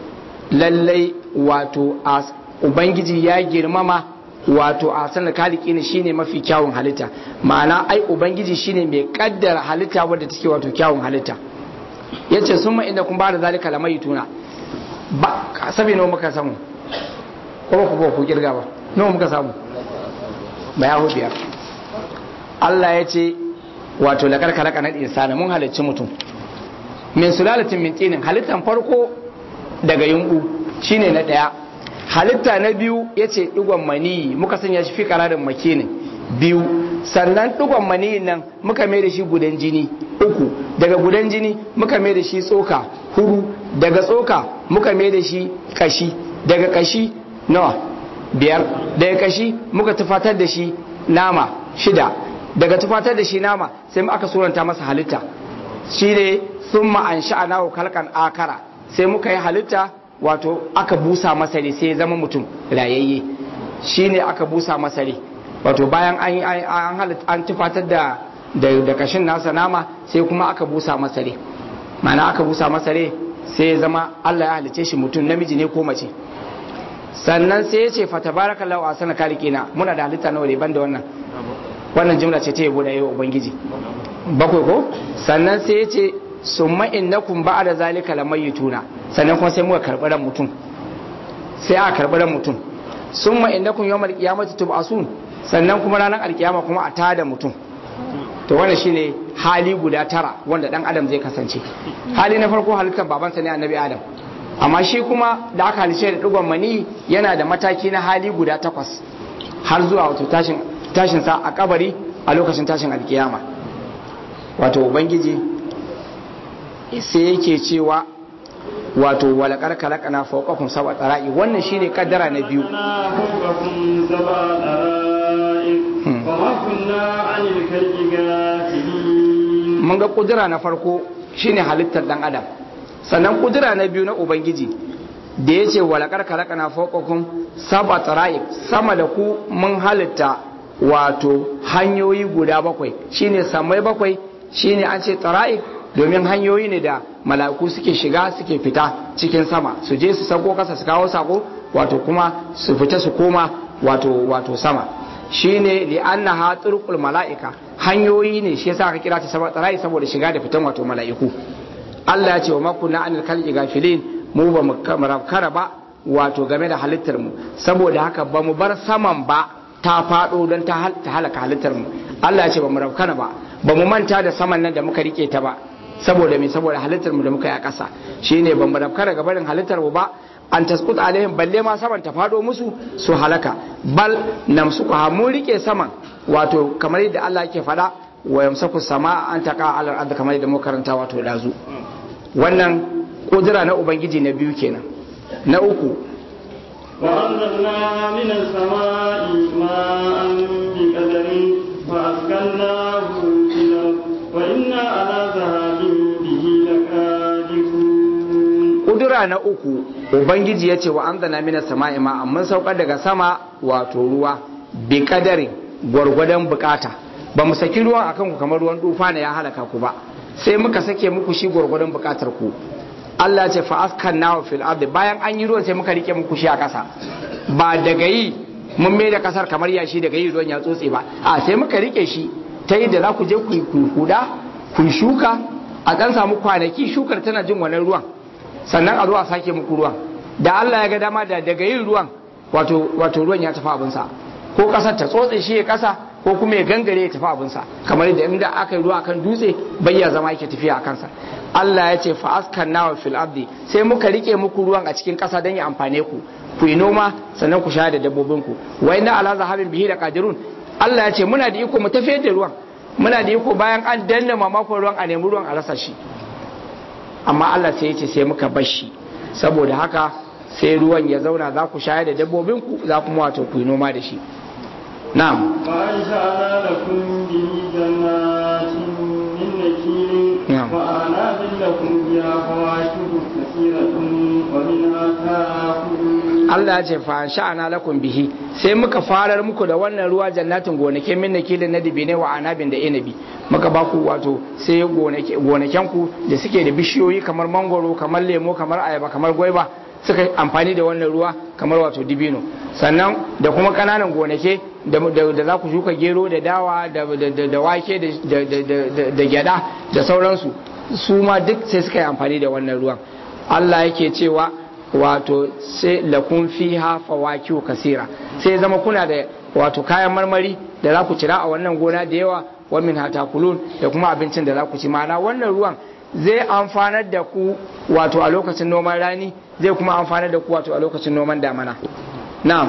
lallai wato ubangiji ya girmama wato asana kalikina shine mafi kyawun halitta ma'ana ai ubangiji shine mai kaddara halitta wadda take wato kyawun halitta yace summa inda kun ba da zalika lamai tuna ba sabi nawa muka samu ko ba ku ba ku kirga ba nawa muka samu ba ya biyar Allah ya ce wato lakar kalaka na insana mun halicci mutum min sulalatin min tinin halittan farko daga yunku shine na daya halitta na biyu yace digon mani muka sanya shi fi kararin makinin biyu sannan digon mani nan muka mai da shi gudan jini uku daga gudan jini muka mai da shi tsoka hudu daga tsoka muka mai da shi kashi daga kashi nawa biyar daga kashi muka tufatar da shi nama shida daga tufatar da shi nama sai aka suranta masa halitta shi ne sun ma'an sha'ana wa kalkan akara sai muka yi halitta wato aka busa masa ne sai ya zama mutum rayayye shi ne aka busa masa ne wato bayan an halitta an tufatar da da kashin nasa nama sai kuma aka busa masa ne mana aka busa masa ne sai ya zama Allah ya halice shi mutum namiji ne ko mace sannan sai ya ce fatabaraka lahu asana kalikina muna da halitta nawa ne banda wannan wannan jimla ce ta yabo da yau ubangiji bakwai ko sannan sai ya ce summa innakum ba'da zalika lamayituna sannan kuma sai muka karɓi ran mutum sai aka karɓi ran mutum summa innakum yawmal qiyamati tub'asun sannan kuma ranar alkiyama kuma a tada mutum to wannan shine hali guda tara wanda dan adam zai kasance hali na farko halittar babansa ne annabi adam amma shi kuma da aka halice da digon mani yana da mataki na hali guda takwas har zuwa wato tashin tashin sa a kabari a lokacin tashin alkiyama wato ubangiji sai yake cewa wato walakar kalakana fawqakum sab'a tsara'i wannan shine kaddara na biyu mun ga kudura na farko shine halittar dan adam sannan kudura na biyu na ubangiji da ya ce walakar kalakana fawqakum sab'a tsara'i sama da ku mun halitta wato hanyoyi guda bakwai shine samai bakwai shine an ce tsara'i domin hanyoyi ne da mala'iku suke shiga suke fita cikin sama su je su sako kasa su kawo sako wato kuma su fita su koma wato wato sama shine li annaha turqul mala'ika hanyoyi ne shi yasa aka kira ta sama tsarai saboda shiga da fitan wato mala'iku Allah ya ce wa makunna anil khalqi gafilin mu ba mu kara ba wato game da halittar mu saboda haka ba mu bar saman ba ta fado don ta halaka halittar mu Allah ya ce ba mu rafkana ba ba mu manta da saman nan da muka rike ta ba saboda me saboda halittar mu da muka yi a ƙasa shine ban mu rafkana ga barin halittar mu ba an taskut alaihim balle ma saman ta fado musu su halaka bal namsuka mun rike saman wato kamar yadda Allah yake faɗa wa yamsaku sama an taqa ala al kamar da muka karanta wato dazu wannan kudura na ubangiji na biyu kenan na uku وأنزلنا من السماء ماء بقدر فأسكناه في الأرض وإنا على ذهاب به لقادرون kudura na uku ubangiji ya ce wa an zana mina sama'i ma mun saukar daga sama wato ruwa bi kadarin gwargwadon bukata ba mu saki ruwan akan ku kamar ruwan dufa ne ya halaka ku ba sai muka sake muku shi gwargwadon bukatar ku Allah ce fa askan nawa fil ardi bayan an yi ruwan sai muka rike muku shi a kasa ba daga yi mun mai da kasar kamar yashi daga yi ruwan ya tsotse ba a sai muka rike shi ta yi da za ku je ku yi huda ku yi shuka a dan samu kwanaki shukar tana jin wannan ruwan sannan a zo a sake muku ruwan da Allah ya ga dama da daga yin ruwan wato wato ruwan ya tafi abinsa ko kasar ta tsotse shi ya kasa ko kuma ya gangare ya tafi abinsa kamar yadda inda aka yi ruwa kan dutse bai ya zama yake tafiya a kansa Allah ya ce fa askan nawa fil ardi sai muka rike muku ruwan a cikin kasa don ya amfane ku ku yi noma sannan ku sha da dabbobin ku wa inna ala zahabin bihi da qadirun Allah ya ce muna da iko mu tafiyar da ruwan muna da iko bayan an danna mamakon ruwan a nemi ruwan a rasa shi amma Allah sai ya ce sai muka bar shi saboda haka sai ruwan ya zauna za ku shayar da dabbobin ku za kuma wato ku yi noma da shi na'am وأنشأنا لكم به جنات من نخيل نعم. وأعناب لكم فيها فواكه كثيرة ومنها تأكلون Allah ya ce fa sha'ana lakum bihi sai muka farar muku da wannan ruwa jannatin gonake min nakilin na dibine wa anabin da inabi muka ba ku wato sai gonake gonaken ku da suke da bishiyoyi kamar mangoro kamar lemo kamar ayaba kamar gwaiba suka yi amfani da wannan ruwa kamar wato dibino sannan da kuma kananan gonake da, da, da za ku shuka gero da dawa da, da, da, da wake da, da, da, da, da, da gyada da sauransu su ma duk sai suka yi amfani da wannan ruwan Allah yake cewa wato sai lakun fiha fawakihu kasira sai zama kuna da wato kayan marmari da za ku cira a wannan gona da yawa wa min hatakulun da kuma abincin da za ku ci mana wannan ruwan zai amfanar da ku wato a lokacin noman rani zai kuma amfanar da ku wato a lokacin noman damana na'am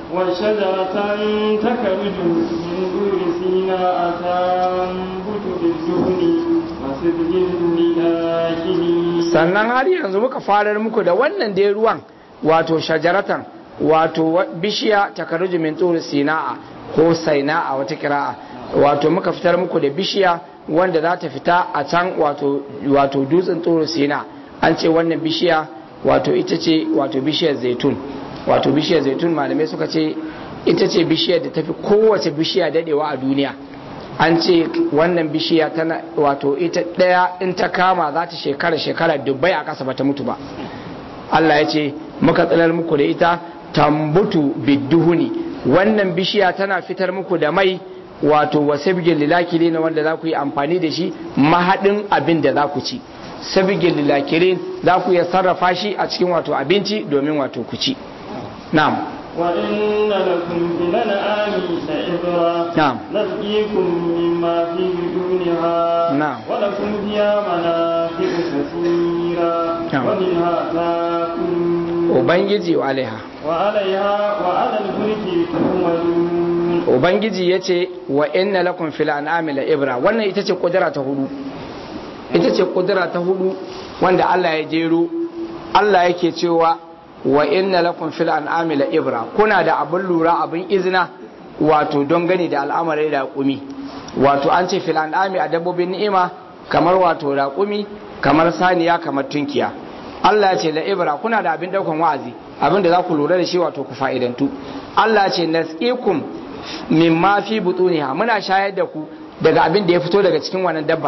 وشجرة تخرج من دور سيناء تنبت بالدهن وصدق للآكلين sannan har yanzu muka farar muku da wannan dai ruwan wato shajaratan wato wa- bishiya takaruju min tsuri sina'a ko saina'a wata kira'a wato muka fitar muku da bishiya wanda za ta fita a can wato wato dutsen tsuri sina an ce wannan bishiya wato ita ce wato bishiyar zaitun wato bishiyar zaitun malamai suka ce ita ce bishiyar da tafi kowace bishiya dadewa a duniya an ce wannan bishiya tana wato ita ɗaya in ta kama za ta shekara shekara dubbai a ƙasa bata mutu ba Allah ya ce muka tsinar muku da ita tambutu bidduhuni wannan bishiya tana fitar muku da mai wato wasabgin lilakili na wanda za ku yi amfani da shi mahaɗin abin da za ku ci sabgin lilakirin za ku iya sarrafa shi a cikin wato abinci domin wato ku ci na'am وإن لكم في الأنعام لعبرة نعم. نسقيكم مما في بدونها نعم. ولكم فيها منافع كثيرة نعم. ومنها تأكلون ubangiji wa alaiha وعليها وعلى الفلك تحملون ubangiji ya ce wa inna lakum fil an'ami la ibra wannan ita ce kudura ta hudu ita ce kudura ta hudu wanda Allah ya jero Allah yake cewa wa inna lakum fil an'ami la ibra kuna da abin lura abin izina wato don gani da al'amarin raƙumi wato an ce fil an'ami a dabbobin ni'ima kamar wato raƙumi kamar saniya kamar tunkiya Allah ya ce la ibra kuna da abin daukan wa'azi abin da za ku lura da shi wato ku fa'idantu Allah ya ce nasqikum mimma fi butuniha muna shayar da ku daga abin da ya fito daga cikin wannan dabbar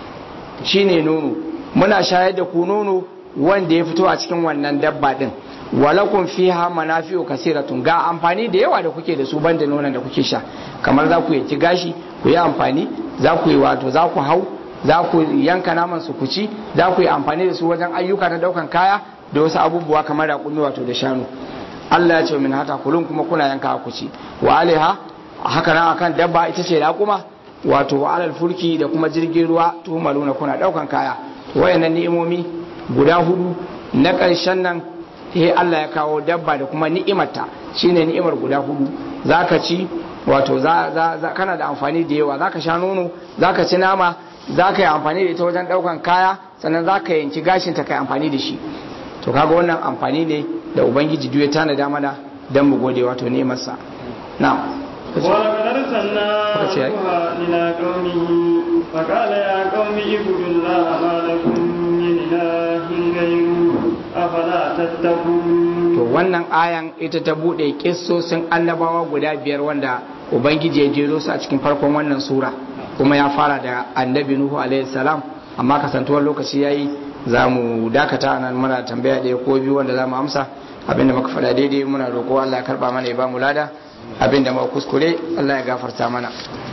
shine nono muna shayar da ku nono wanda ya fito a cikin wannan dabba din walakum fiha manafi'u kasiratun ga amfani da yawa da kuke da su banda nonon da kuke sha kamar za ku yanki gashi ku yi amfani za ku yi wato za ku hau za ku yanka naman su ku ci za ku yi amfani da su wajen ayyuka na daukan kaya da wasu abubuwa kamar raƙumi wato da shanu Allah ya ce min hata kulun kuma kuna yanka ku ci wa alaiha haka nan akan dabba ita ce raƙuma wato wa alal fulki da kuma jirgin ruwa tumaluna kuna daukan kaya wayannan ni'imomi guda hudu na ƙarshen nan sai Allah ya kawo dabba da kuma ni'imarta shine ni'imar guda hudu zaka ci wato za, za, za kana da amfani da yawa za ka sha nono za ka ci nama za ka yi amfani da ita wajen ɗaukan kaya sannan za ka yanki gashinta ka yi amfani da shi to kaga wannan amfani ne da ubangiji duk ya tanada mana don mu gode wato nemarsa na ولقد أرسلنا نوحا إلى قومه فقال يا قوم اعبدوا الله ما لكم من إله غيره أفلا تتقون to wannan ayan ita ta bude kissosin annabawa guda biyar wanda ubangiji ya jero su a cikin farkon wannan sura kuma ya fara da annabi nuhu alaihi salam amma kasantuwar lokaci yayi za mu dakata nan muna tambaya ɗaya ko biyu wanda za mu amsa abinda muka faɗa daidai muna roƙo Allah ya karɓa mana ya ba mu lada abinda muka kuskure Allah ya gafarta mana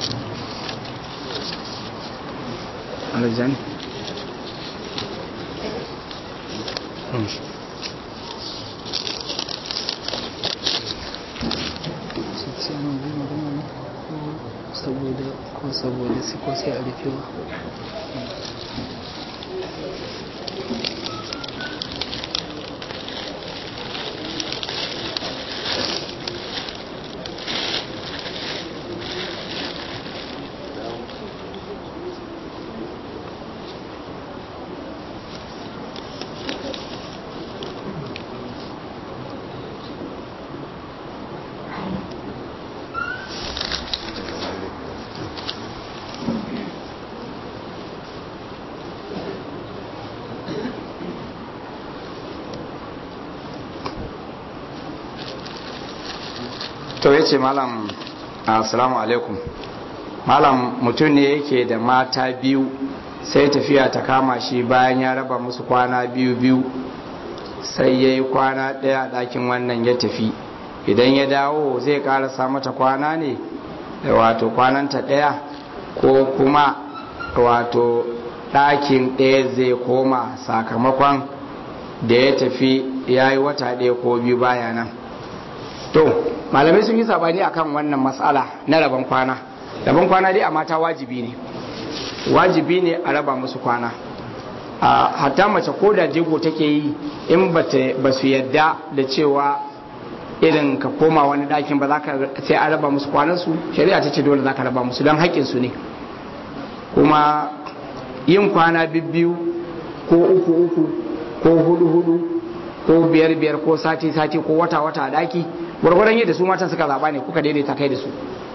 saboda ko saboda su ko sai a rufewa to ya ce malam assalamu alaikum malam mutum ne yake da mata biyu sai tafiya ta kama shi bayan ya raba musu kwana biyu biyu sai ya yi kwana ɗaya a ɗakin wannan ya tafi idan ya dawo zai ƙarasa mata kwana ne wato kwananta ɗaya ko kuma wato ɗakin ɗaya zai koma sakamakon da ya tafi ya yi wata ɗaya ko biyu baya nan to malamai sun yi sabani akan wannan matsala na rabon kwana rabon kwana dai a mata wajibi ne wajibi ne a raba musu kwana a hatta mace ko da jego take yi in ba su yadda da cewa irin ka koma wani ɗakin ba za ka sai a raba musu kwanansu shari'a ta ce dole za ka raba musu don haƙƙinsu ne kuma yin kwana bibbiyu ko uku uku ko hudu hudu ko biyar biyar ko sati sati ko wata wata a ɗaki gwargwaron yadda su matan suka zaɓa ne kuka daidaita kai da su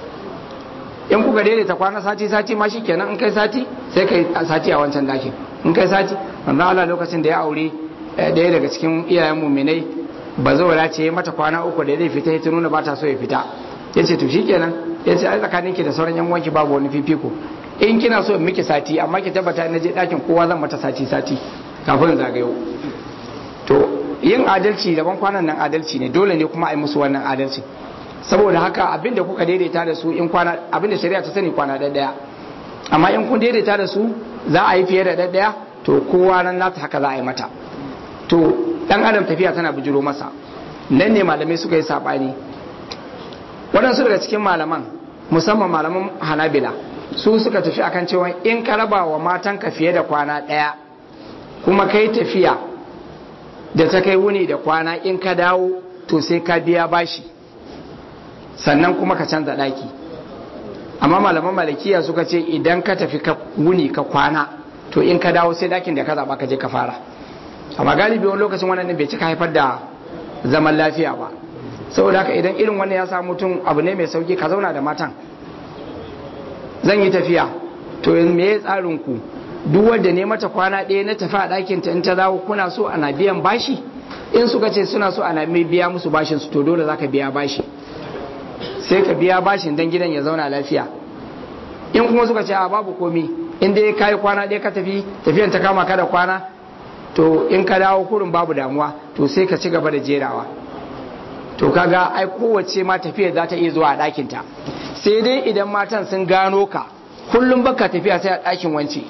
in kuka daidaita kwana sati sati ma kenan in kai sati sai kai sati a wancan dakin in kai sati manzo Allah lokacin da ya aure daya daga cikin iyayen muminai ba zaura ce mata kwana uku da zai fita ya nuna ba ta so ya fita ya ce to shikenan ya ce ai tsakanin ki da sauran yan uwanki babu wani fifiko in kina so in miki sati amma ki tabbata na je dakin kowa zan mata sati sati kafin zagayo to yin adalci daban kwanan nan adalci ne dole ne kuma a yi musu wannan adalci saboda haka abinda kuka daidaita da su in kwana abinda shari'a ta sani kwana ɗaya amma in kun daidaita da su za a yi fiye da ɗaya to kowa nan nata haka za a yi mata to dan adam tafiya tana bijiro masa nan ne malamai suka yi sabani waɗansu daga cikin malaman musamman malaman hanabila su suka tafi akan cewa in ka raba wa matanka fiye da kwana ɗaya kuma kai tafiya da ta kai wuni da kwana in ka dawo to sai ka biya bashi sannan kuma ka canza ɗaki amma malaman malakiya suka ce idan ka tafi ka wuni ka kwana to in ka dawo sai ɗakin da ka zaɓa ka je ka fara amma galibi wani lokacin wannan bai cika haifar da zaman lafiya ba saboda haka idan irin wannan ya samu mutum abu ne mai sauki ka zauna da matan zan yi tafiya to me ya tsarin ku duk wanda ne mata kwana ɗaya na tafi a ɗakin ta in ta dawo kuna so ana biyan bashi in suka ce suna so ana mai biya musu bashin su to dole zaka biya bashi sai ka biya bashin dan gidan ya zauna lafiya in kuma suka ce a babu komi in dai kai kwana ɗaya ka tafi tafiyan ta kama ka da kwana to in ka dawo kurin babu damuwa to sai ka ci gaba da jerawa to kaga ai kowace ma tafiya za ta iya zuwa a ɗakin ta sai dai idan matan sun gano ka kullum baka tafiya sai a ɗakin wance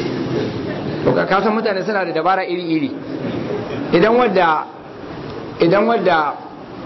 to ka san mutane suna da dabara iri-iri idan wadda idan wadda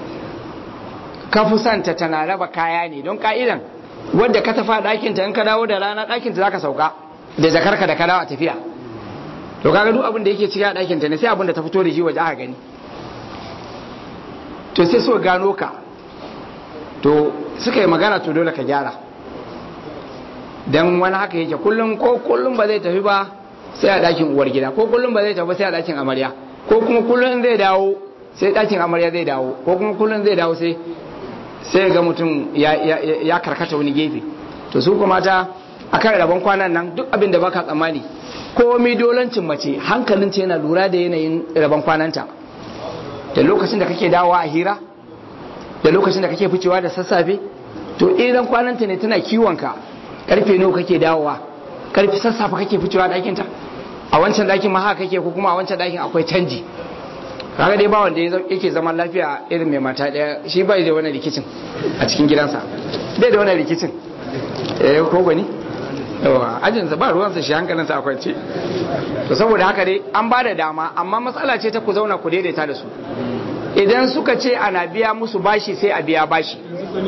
ka fi santa tana raba kaya ne don ka'idan wadda ka tafa ɗakinta in ka dawo da rana ɗakinta za ka sauka da jakarka da ka dawo a tafiya to kaga duk abin da yake ciki a ɗakinta ne sai abin da ta fito da shi waje aka gani to sai so gano ka to suka yi magana to dole ka gyara dan wani haka yake kullum ko kullum ba zai tafi ba sai a ɗakin uwar gida ko kullum ba zai tafi sai a ɗakin amarya ko kuma kullum zai dawo sai ɗakin amarya zai dawo ko kuma kullum zai dawo sai sai ga mutum ya karkata wani gefe to su kuma ta akan rabon kwanan nan duk abin da baka tsammani komai dolancin mace hankalin ta yana lura da yanayin rabon kwananta da lokacin da kake dawowa a hira da lokacin da kake ficewa da sassafe to idan kwananta ne tana kiwonka karfe nawa kake dawowa karfe sassafe kake ficewa ɗakin ta a wancan ɗakin ma haka kake ko kuma a wancan ɗakin akwai canji kaga dai ba wanda yake zaman lafiya irin mai mata ɗaya shi bai da wani rikicin a cikin gidansa bai da wani rikicin eh ko gani yawa ajinsa ba ruwansa shi hankalinsa a kwance to saboda haka dai an ba da dama amma matsala ce ta ku zauna ku daidaita da su idan suka ce ana biya musu bashi sai a biya bashi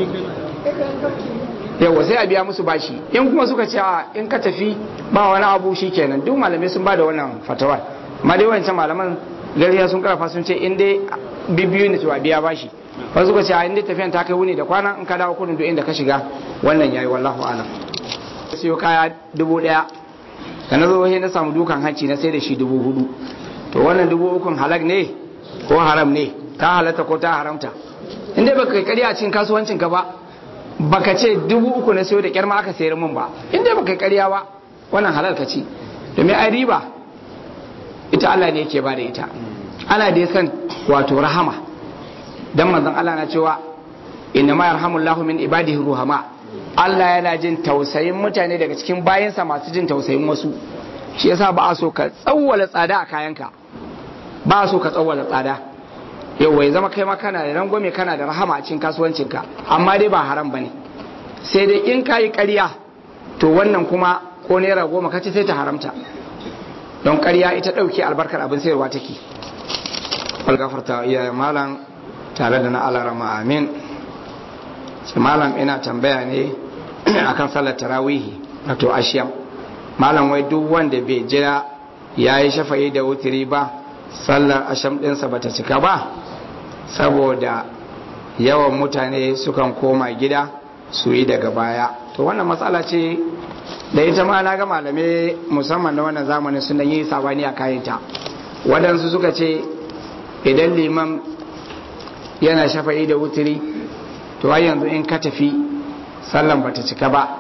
yawa sai a biya musu bashi in kuma suka ce a in ka tafi ba wani abu shi kenan duk malamai sun ba da wannan fatawar amma dai wancan malaman gariya sun karfa sun ce in dai bibiyu ne to a biya bashi wasu suka ce a in dai tafiyan ta kai wuni da kwana in ka dawo kudin duk inda ka shiga wannan yayi wallahu alam siyo kaya dubu daya da na zo na samu dukan hanci na sai da shi dubu hudu to wannan dubu ukun halak ne ko haram ne ta halatta ko ta haramta in dai baka kai a cikin kasuwancin ka ba baka ce dubu uku na siyo da kyar ma aka sayar min ba in dai baka karya ba wannan halal ka ci domin ai riba ita Allah ne yake ba da ita ana da san wato rahama dan manzon Allah na cewa inna ma yarhamullahu min ibadihi ruhama Allah yana jin tausayin mutane daga cikin bayansa masu jin tausayin wasu shi yasa ba a so ka tsawwala tsada a kayanka ba a so ka tsawwala tsada yau ya zama kai ma kana da rangwame kana da rahama a cikin kasuwancinka amma dai ba haram bane sai dai in kayi ƙarya to wannan kuma ko naira goma ka ce sai ta haramta don ƙarya ita ɗauke albarkar abin sayarwa take algafarta iya malam tare da na alarama amin ce malam ina tambaya ne akan sallar tarawihi wato ashiyam malam wai duk wanda bai jira ya yi shafa'i da wutiri ba sallar asham ɗinsa ba ta cika ba saboda yawan mutane sukan koma gida su yi daga baya to wannan matsala ce da ita ma na ga malamai musamman na wannan zamanin sun yi sabani a kayanta waɗansu suka ce idan liman yana shafa'i da wutiri to har yanzu in ka tafi sallan bata cika ba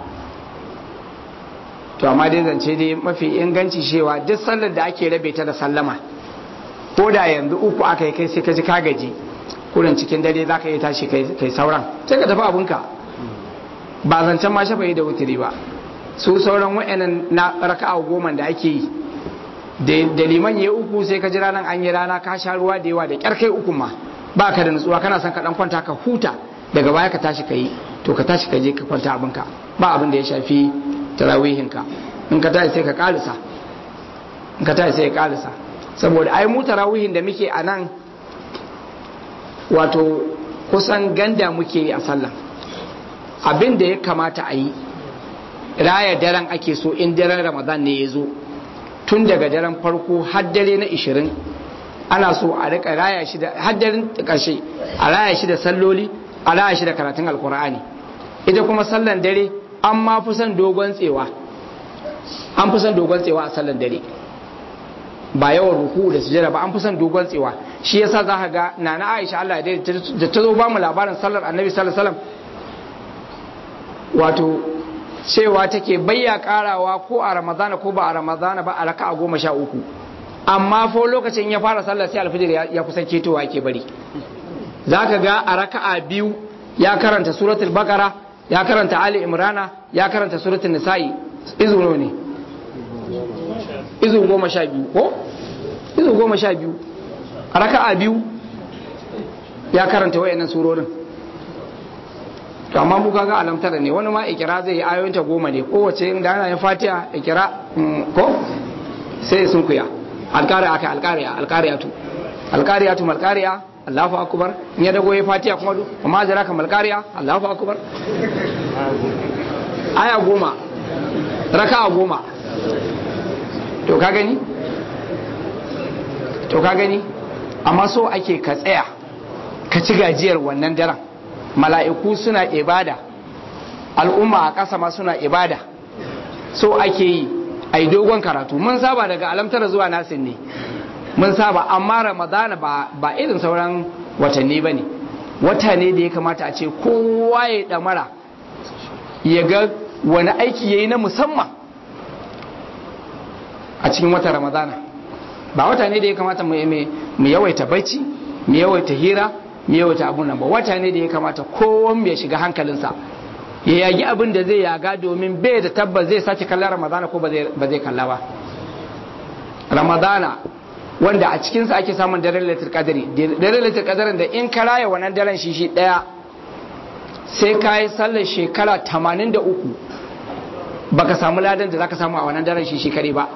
to amma dai zance dai mafi inganci cewa duk sallar da ake rabe ta da sallama ko da yanzu uku aka yi kai sai ka ji ka gaji kurin cikin dare za ka yi tashi kai sauran sai ka tafi abinka ba zancen ma shafa yi da wutiri ba su sauran wa'annan na raka'a goma da ake yi da liman ya uku sai ka ji ranar an yi rana ka sha ruwa da yawa da kyar kai uku ma ba ka da nutsuwa kana son ka dan kwanta ka huta daga baya ka tashi ka yi to ka tashi ka je ka kwanta abinka ba abin da ya shafi tarawihinka in ka tashi sai ka kalisa in ka tashi sai ka kalisa saboda ai mu tarawihin da muke a nan wato kusan ganda muke yi a sallah abin da ya kamata a yi raya daren ake so in daren ramadan ne ya zo tun daga daren farko har dare na ishirin ana so a rika raya shi da har daren ƙarshe a raya shi da salloli a raya shi da karatun alkur'ani ita kuma sallan dare an ma fi son dogon tsewa an fi son dogon tsewa a sallan dare ba yawan ruku da sujada ba an fi son dogon tsewa shi yasa za ka ga nana Aisha Allah ya da ta zo ba mu labarin sallar Annabi sallallahu alaihi wasallam wato cewa take bayya karawa ko a Ramadana ko ba a Ramadana ba a raka'a goma sha uku amma fa lokacin ya fara sallar sai alfijir ya kusan ketowa ke bari za ka ga a raka'a biyu ya karanta suratul bakara ya karanta ali imrana ya karanta suratul nisa'i izu ne izu goma sha biyu ko izu goma sha biyu a raka'a biyu ya karanta wayannan surorin to amma mu kaga alamtara ne wani ma ikira zai yi ayoyinta goma ne kowace inda ana yin fatiha ikira ko sai sun kuya alkariya aka alkariya alkariyatu alkariyatu malkariya Allahu akbar in ya dago ya fatiha kuma du amma jira ka malkariya Allahu akbar aya goma raka'a goma to ka gani to ka gani amma so ake ka tsaya ka ci gajiyar wannan daren mala'iku suna ibada al'umma a ƙasa ma suna ibada so ake yi a yi dogon karatu mun saba daga alamtara zuwa nasin ne mun saba amma ramadana ba, ba irin sauran watanni ba ne wata ne da ya kamata a ce kowa ya ɗamara ya ga wani aiki ya yi na musamman a cikin wata ramadana ba wata ne da ya kamata mu yawaita bacci mu yawaita hira mu yawaita abun nan ba wata ne da ya kamata kowan ya shiga hankalinsa ya yagi abin da zai yaga domin bai da tabbas zai sake kallon ramadana ko ba zai kalla ba ramadana wanda a cikinsa ake samun daren laitar kadari daren laitar kadarin da in ka raya wannan daren shi shi daya sai ka yi sallar shekara 83 baka samu ladan da zaka samu a wannan daren shi shi kare ba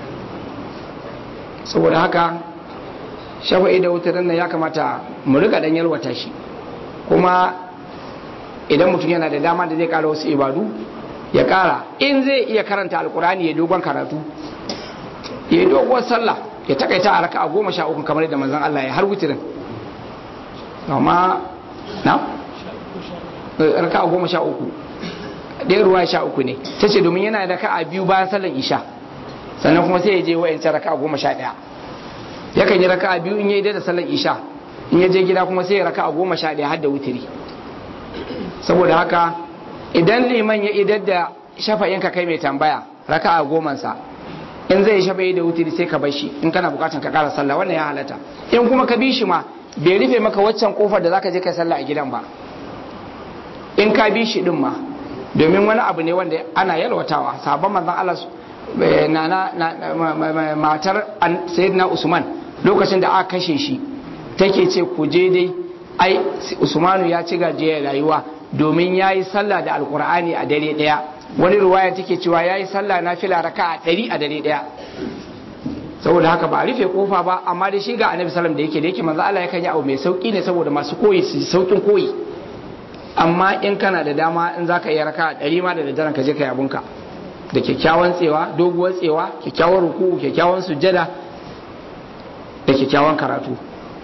saboda haka shafa'i da wutar nan ya kamata mu rika dan yalwata shi kuma idan mutum yana da dama da zai kara wasu ibadu ya kara in zai iya karanta alkurani ya dogon karatu ya yi doguwar sallah ya takaita a raka a goma sha uku kamar yadda manzon Allah ya har wutirin amma na raka a goma sha uku ɗaya ruwa sha uku ne ta ce domin yana da a biyu bayan sallan isha sannan kuma sai ya je wa'yancan raka a goma sha ɗaya yakan yi raka a biyu in ya yi da sallan isha in ya je gida kuma sai ya raka a goma sha ɗaya har da wutiri saboda haka idan liman ya idar da shafa'in ka kai mai tambaya raka a gomansa in zai shafa'i da wutiri sai ka bar shi in kana bukatan ka kara sallah wannan ya halatta in kuma ka bi shi ma bai rufe maka waccan kofar da zaka je kai sallah a gidan ba in ka bi shi din ma domin wani abu ne wanda ana yalwatawa sabon manzon Allah na matar sayyidina Usman lokacin da aka kashe shi take ce ku je dai ai Usmanu ya ci gajiyar rayuwa domin ya yi sallah da alkur'ani a dare daya wani ruwaya take cewa ya yi sallah na fila raka a ɗari a dare daya saboda haka ba a rufe kofa ba amma da shi ga annabi sallam da yake da yake manzo Allah yakan yi abu mai sauki ne saboda masu koyi su saukin koyi amma in kana da dama in zaka iya raka ɗari ma da daddaren ka je ka abunka da kyakkyawan tsewa doguwar tsewa kyakkyawan ruku kyakkyawan sujjada da kyakkyawan karatu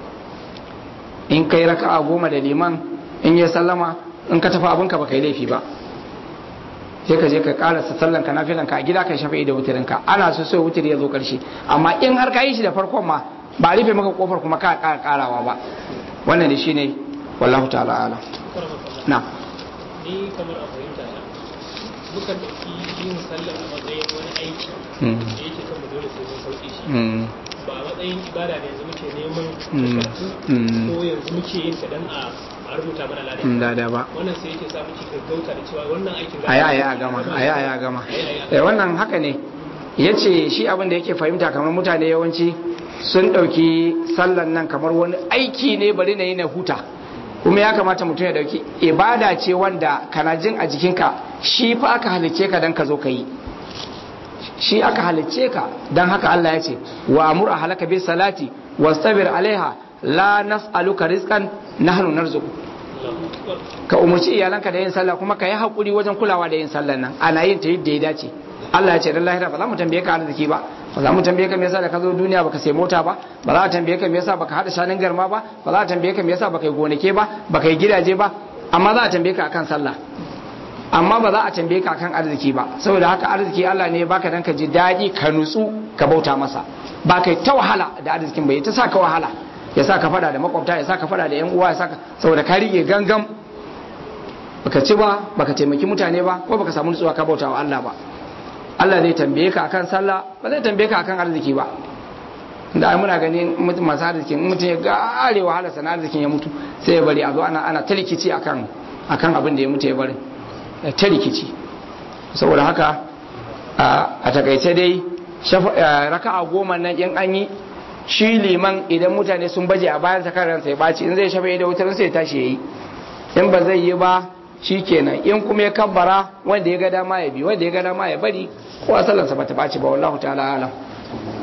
in kai raka'a goma da liman in ya sallama in ka tafi abinka ba kai laifi ba sai ka je ka karasa sallan ka nafilan ka a gida ka shafi da wutirin ka ana so sai wutiri ya zo karshe amma in har ka yi shi da farkon ma ba rufe maka kofar kuma ka ƙara karawa ba wannan ne shine wallahu ta'ala ala na ni kamar a fahimta na mukan ɗauki yin sallar a matsayin wani aiki da yake kan mu dole sai mun sauke shi ba a matsayin ibada da yanzu muke neman karatu ko yanzu muke yin ta dan a a rubuta mana ladan da ba wannan sai yake sa muke gaggauta da cewa wannan aikin aya aya gama aya aya gama eh wannan haka ne yace shi abin da yake fahimta kamar mutane yawanci sun dauki sallan nan kamar wani aiki ne bari na yi na huta kuma ya kamata mutum ya dauki ibada ce wanda kana jin a jikinka shi fa aka halicce ka dan ka zo ka yi shi aka halicce ka dan haka Allah ya ce wa amur ahlaka bis salati wastabir alaiha la nas'aluka rizqan nahnu narzuqu ka umarci iyalanka da yin sallah kuma ka yi hakuri wajen kulawa da yin sallah nan ana yin ta yadda ya dace Allah ya ce dan lahira ba za mu tambaye ka arziki ba ba za mu tambaye ka me yasa da ka zo duniya baka sai mota ba ba za a tambaye ka me yasa baka hada shanin garma ba ba za a tambaye ka me yasa baka yi gonake ba baka yi gidaje ba amma za a tambaye ka akan sallah amma ba za a tambaye ka akan arziki ba saboda haka arziki Allah ne baka dan ka ji daɗi ka nutsu ka bauta masa ba kai ta wahala da arzikin bai ta sa ka wahala ya sa ka fada da makwabta ya sa ka fada da yan uwa ya sa ka saboda ka rike gangam baka ci ba baka taimaki mutane ba ko baka samu nutsuwa ka bauta wa Allah ba Allah zai tambaye ka akan sallah ba zai tambaye ka akan arziki ba da ai muna ganin mutum masu arzikin in mutum ya gare wahala sana arzikin ya mutu sai ya bari a zo ana ana ta rikici akan akan abin da ya mutu ya bari ta rikici saboda haka a takaice dai raka'a goma nan in an yi shi liman idan mutane sun baje a bayan sa ransa ya baci in zai shafa da wutar sai ya tashi yayi in ba zai yi ba shi kenan in kuma ya kabbara wanda ya ga dama ya bi wanda ya ga dama ya bari ko sallansa ba ta baci ba wallahu ta'ala alam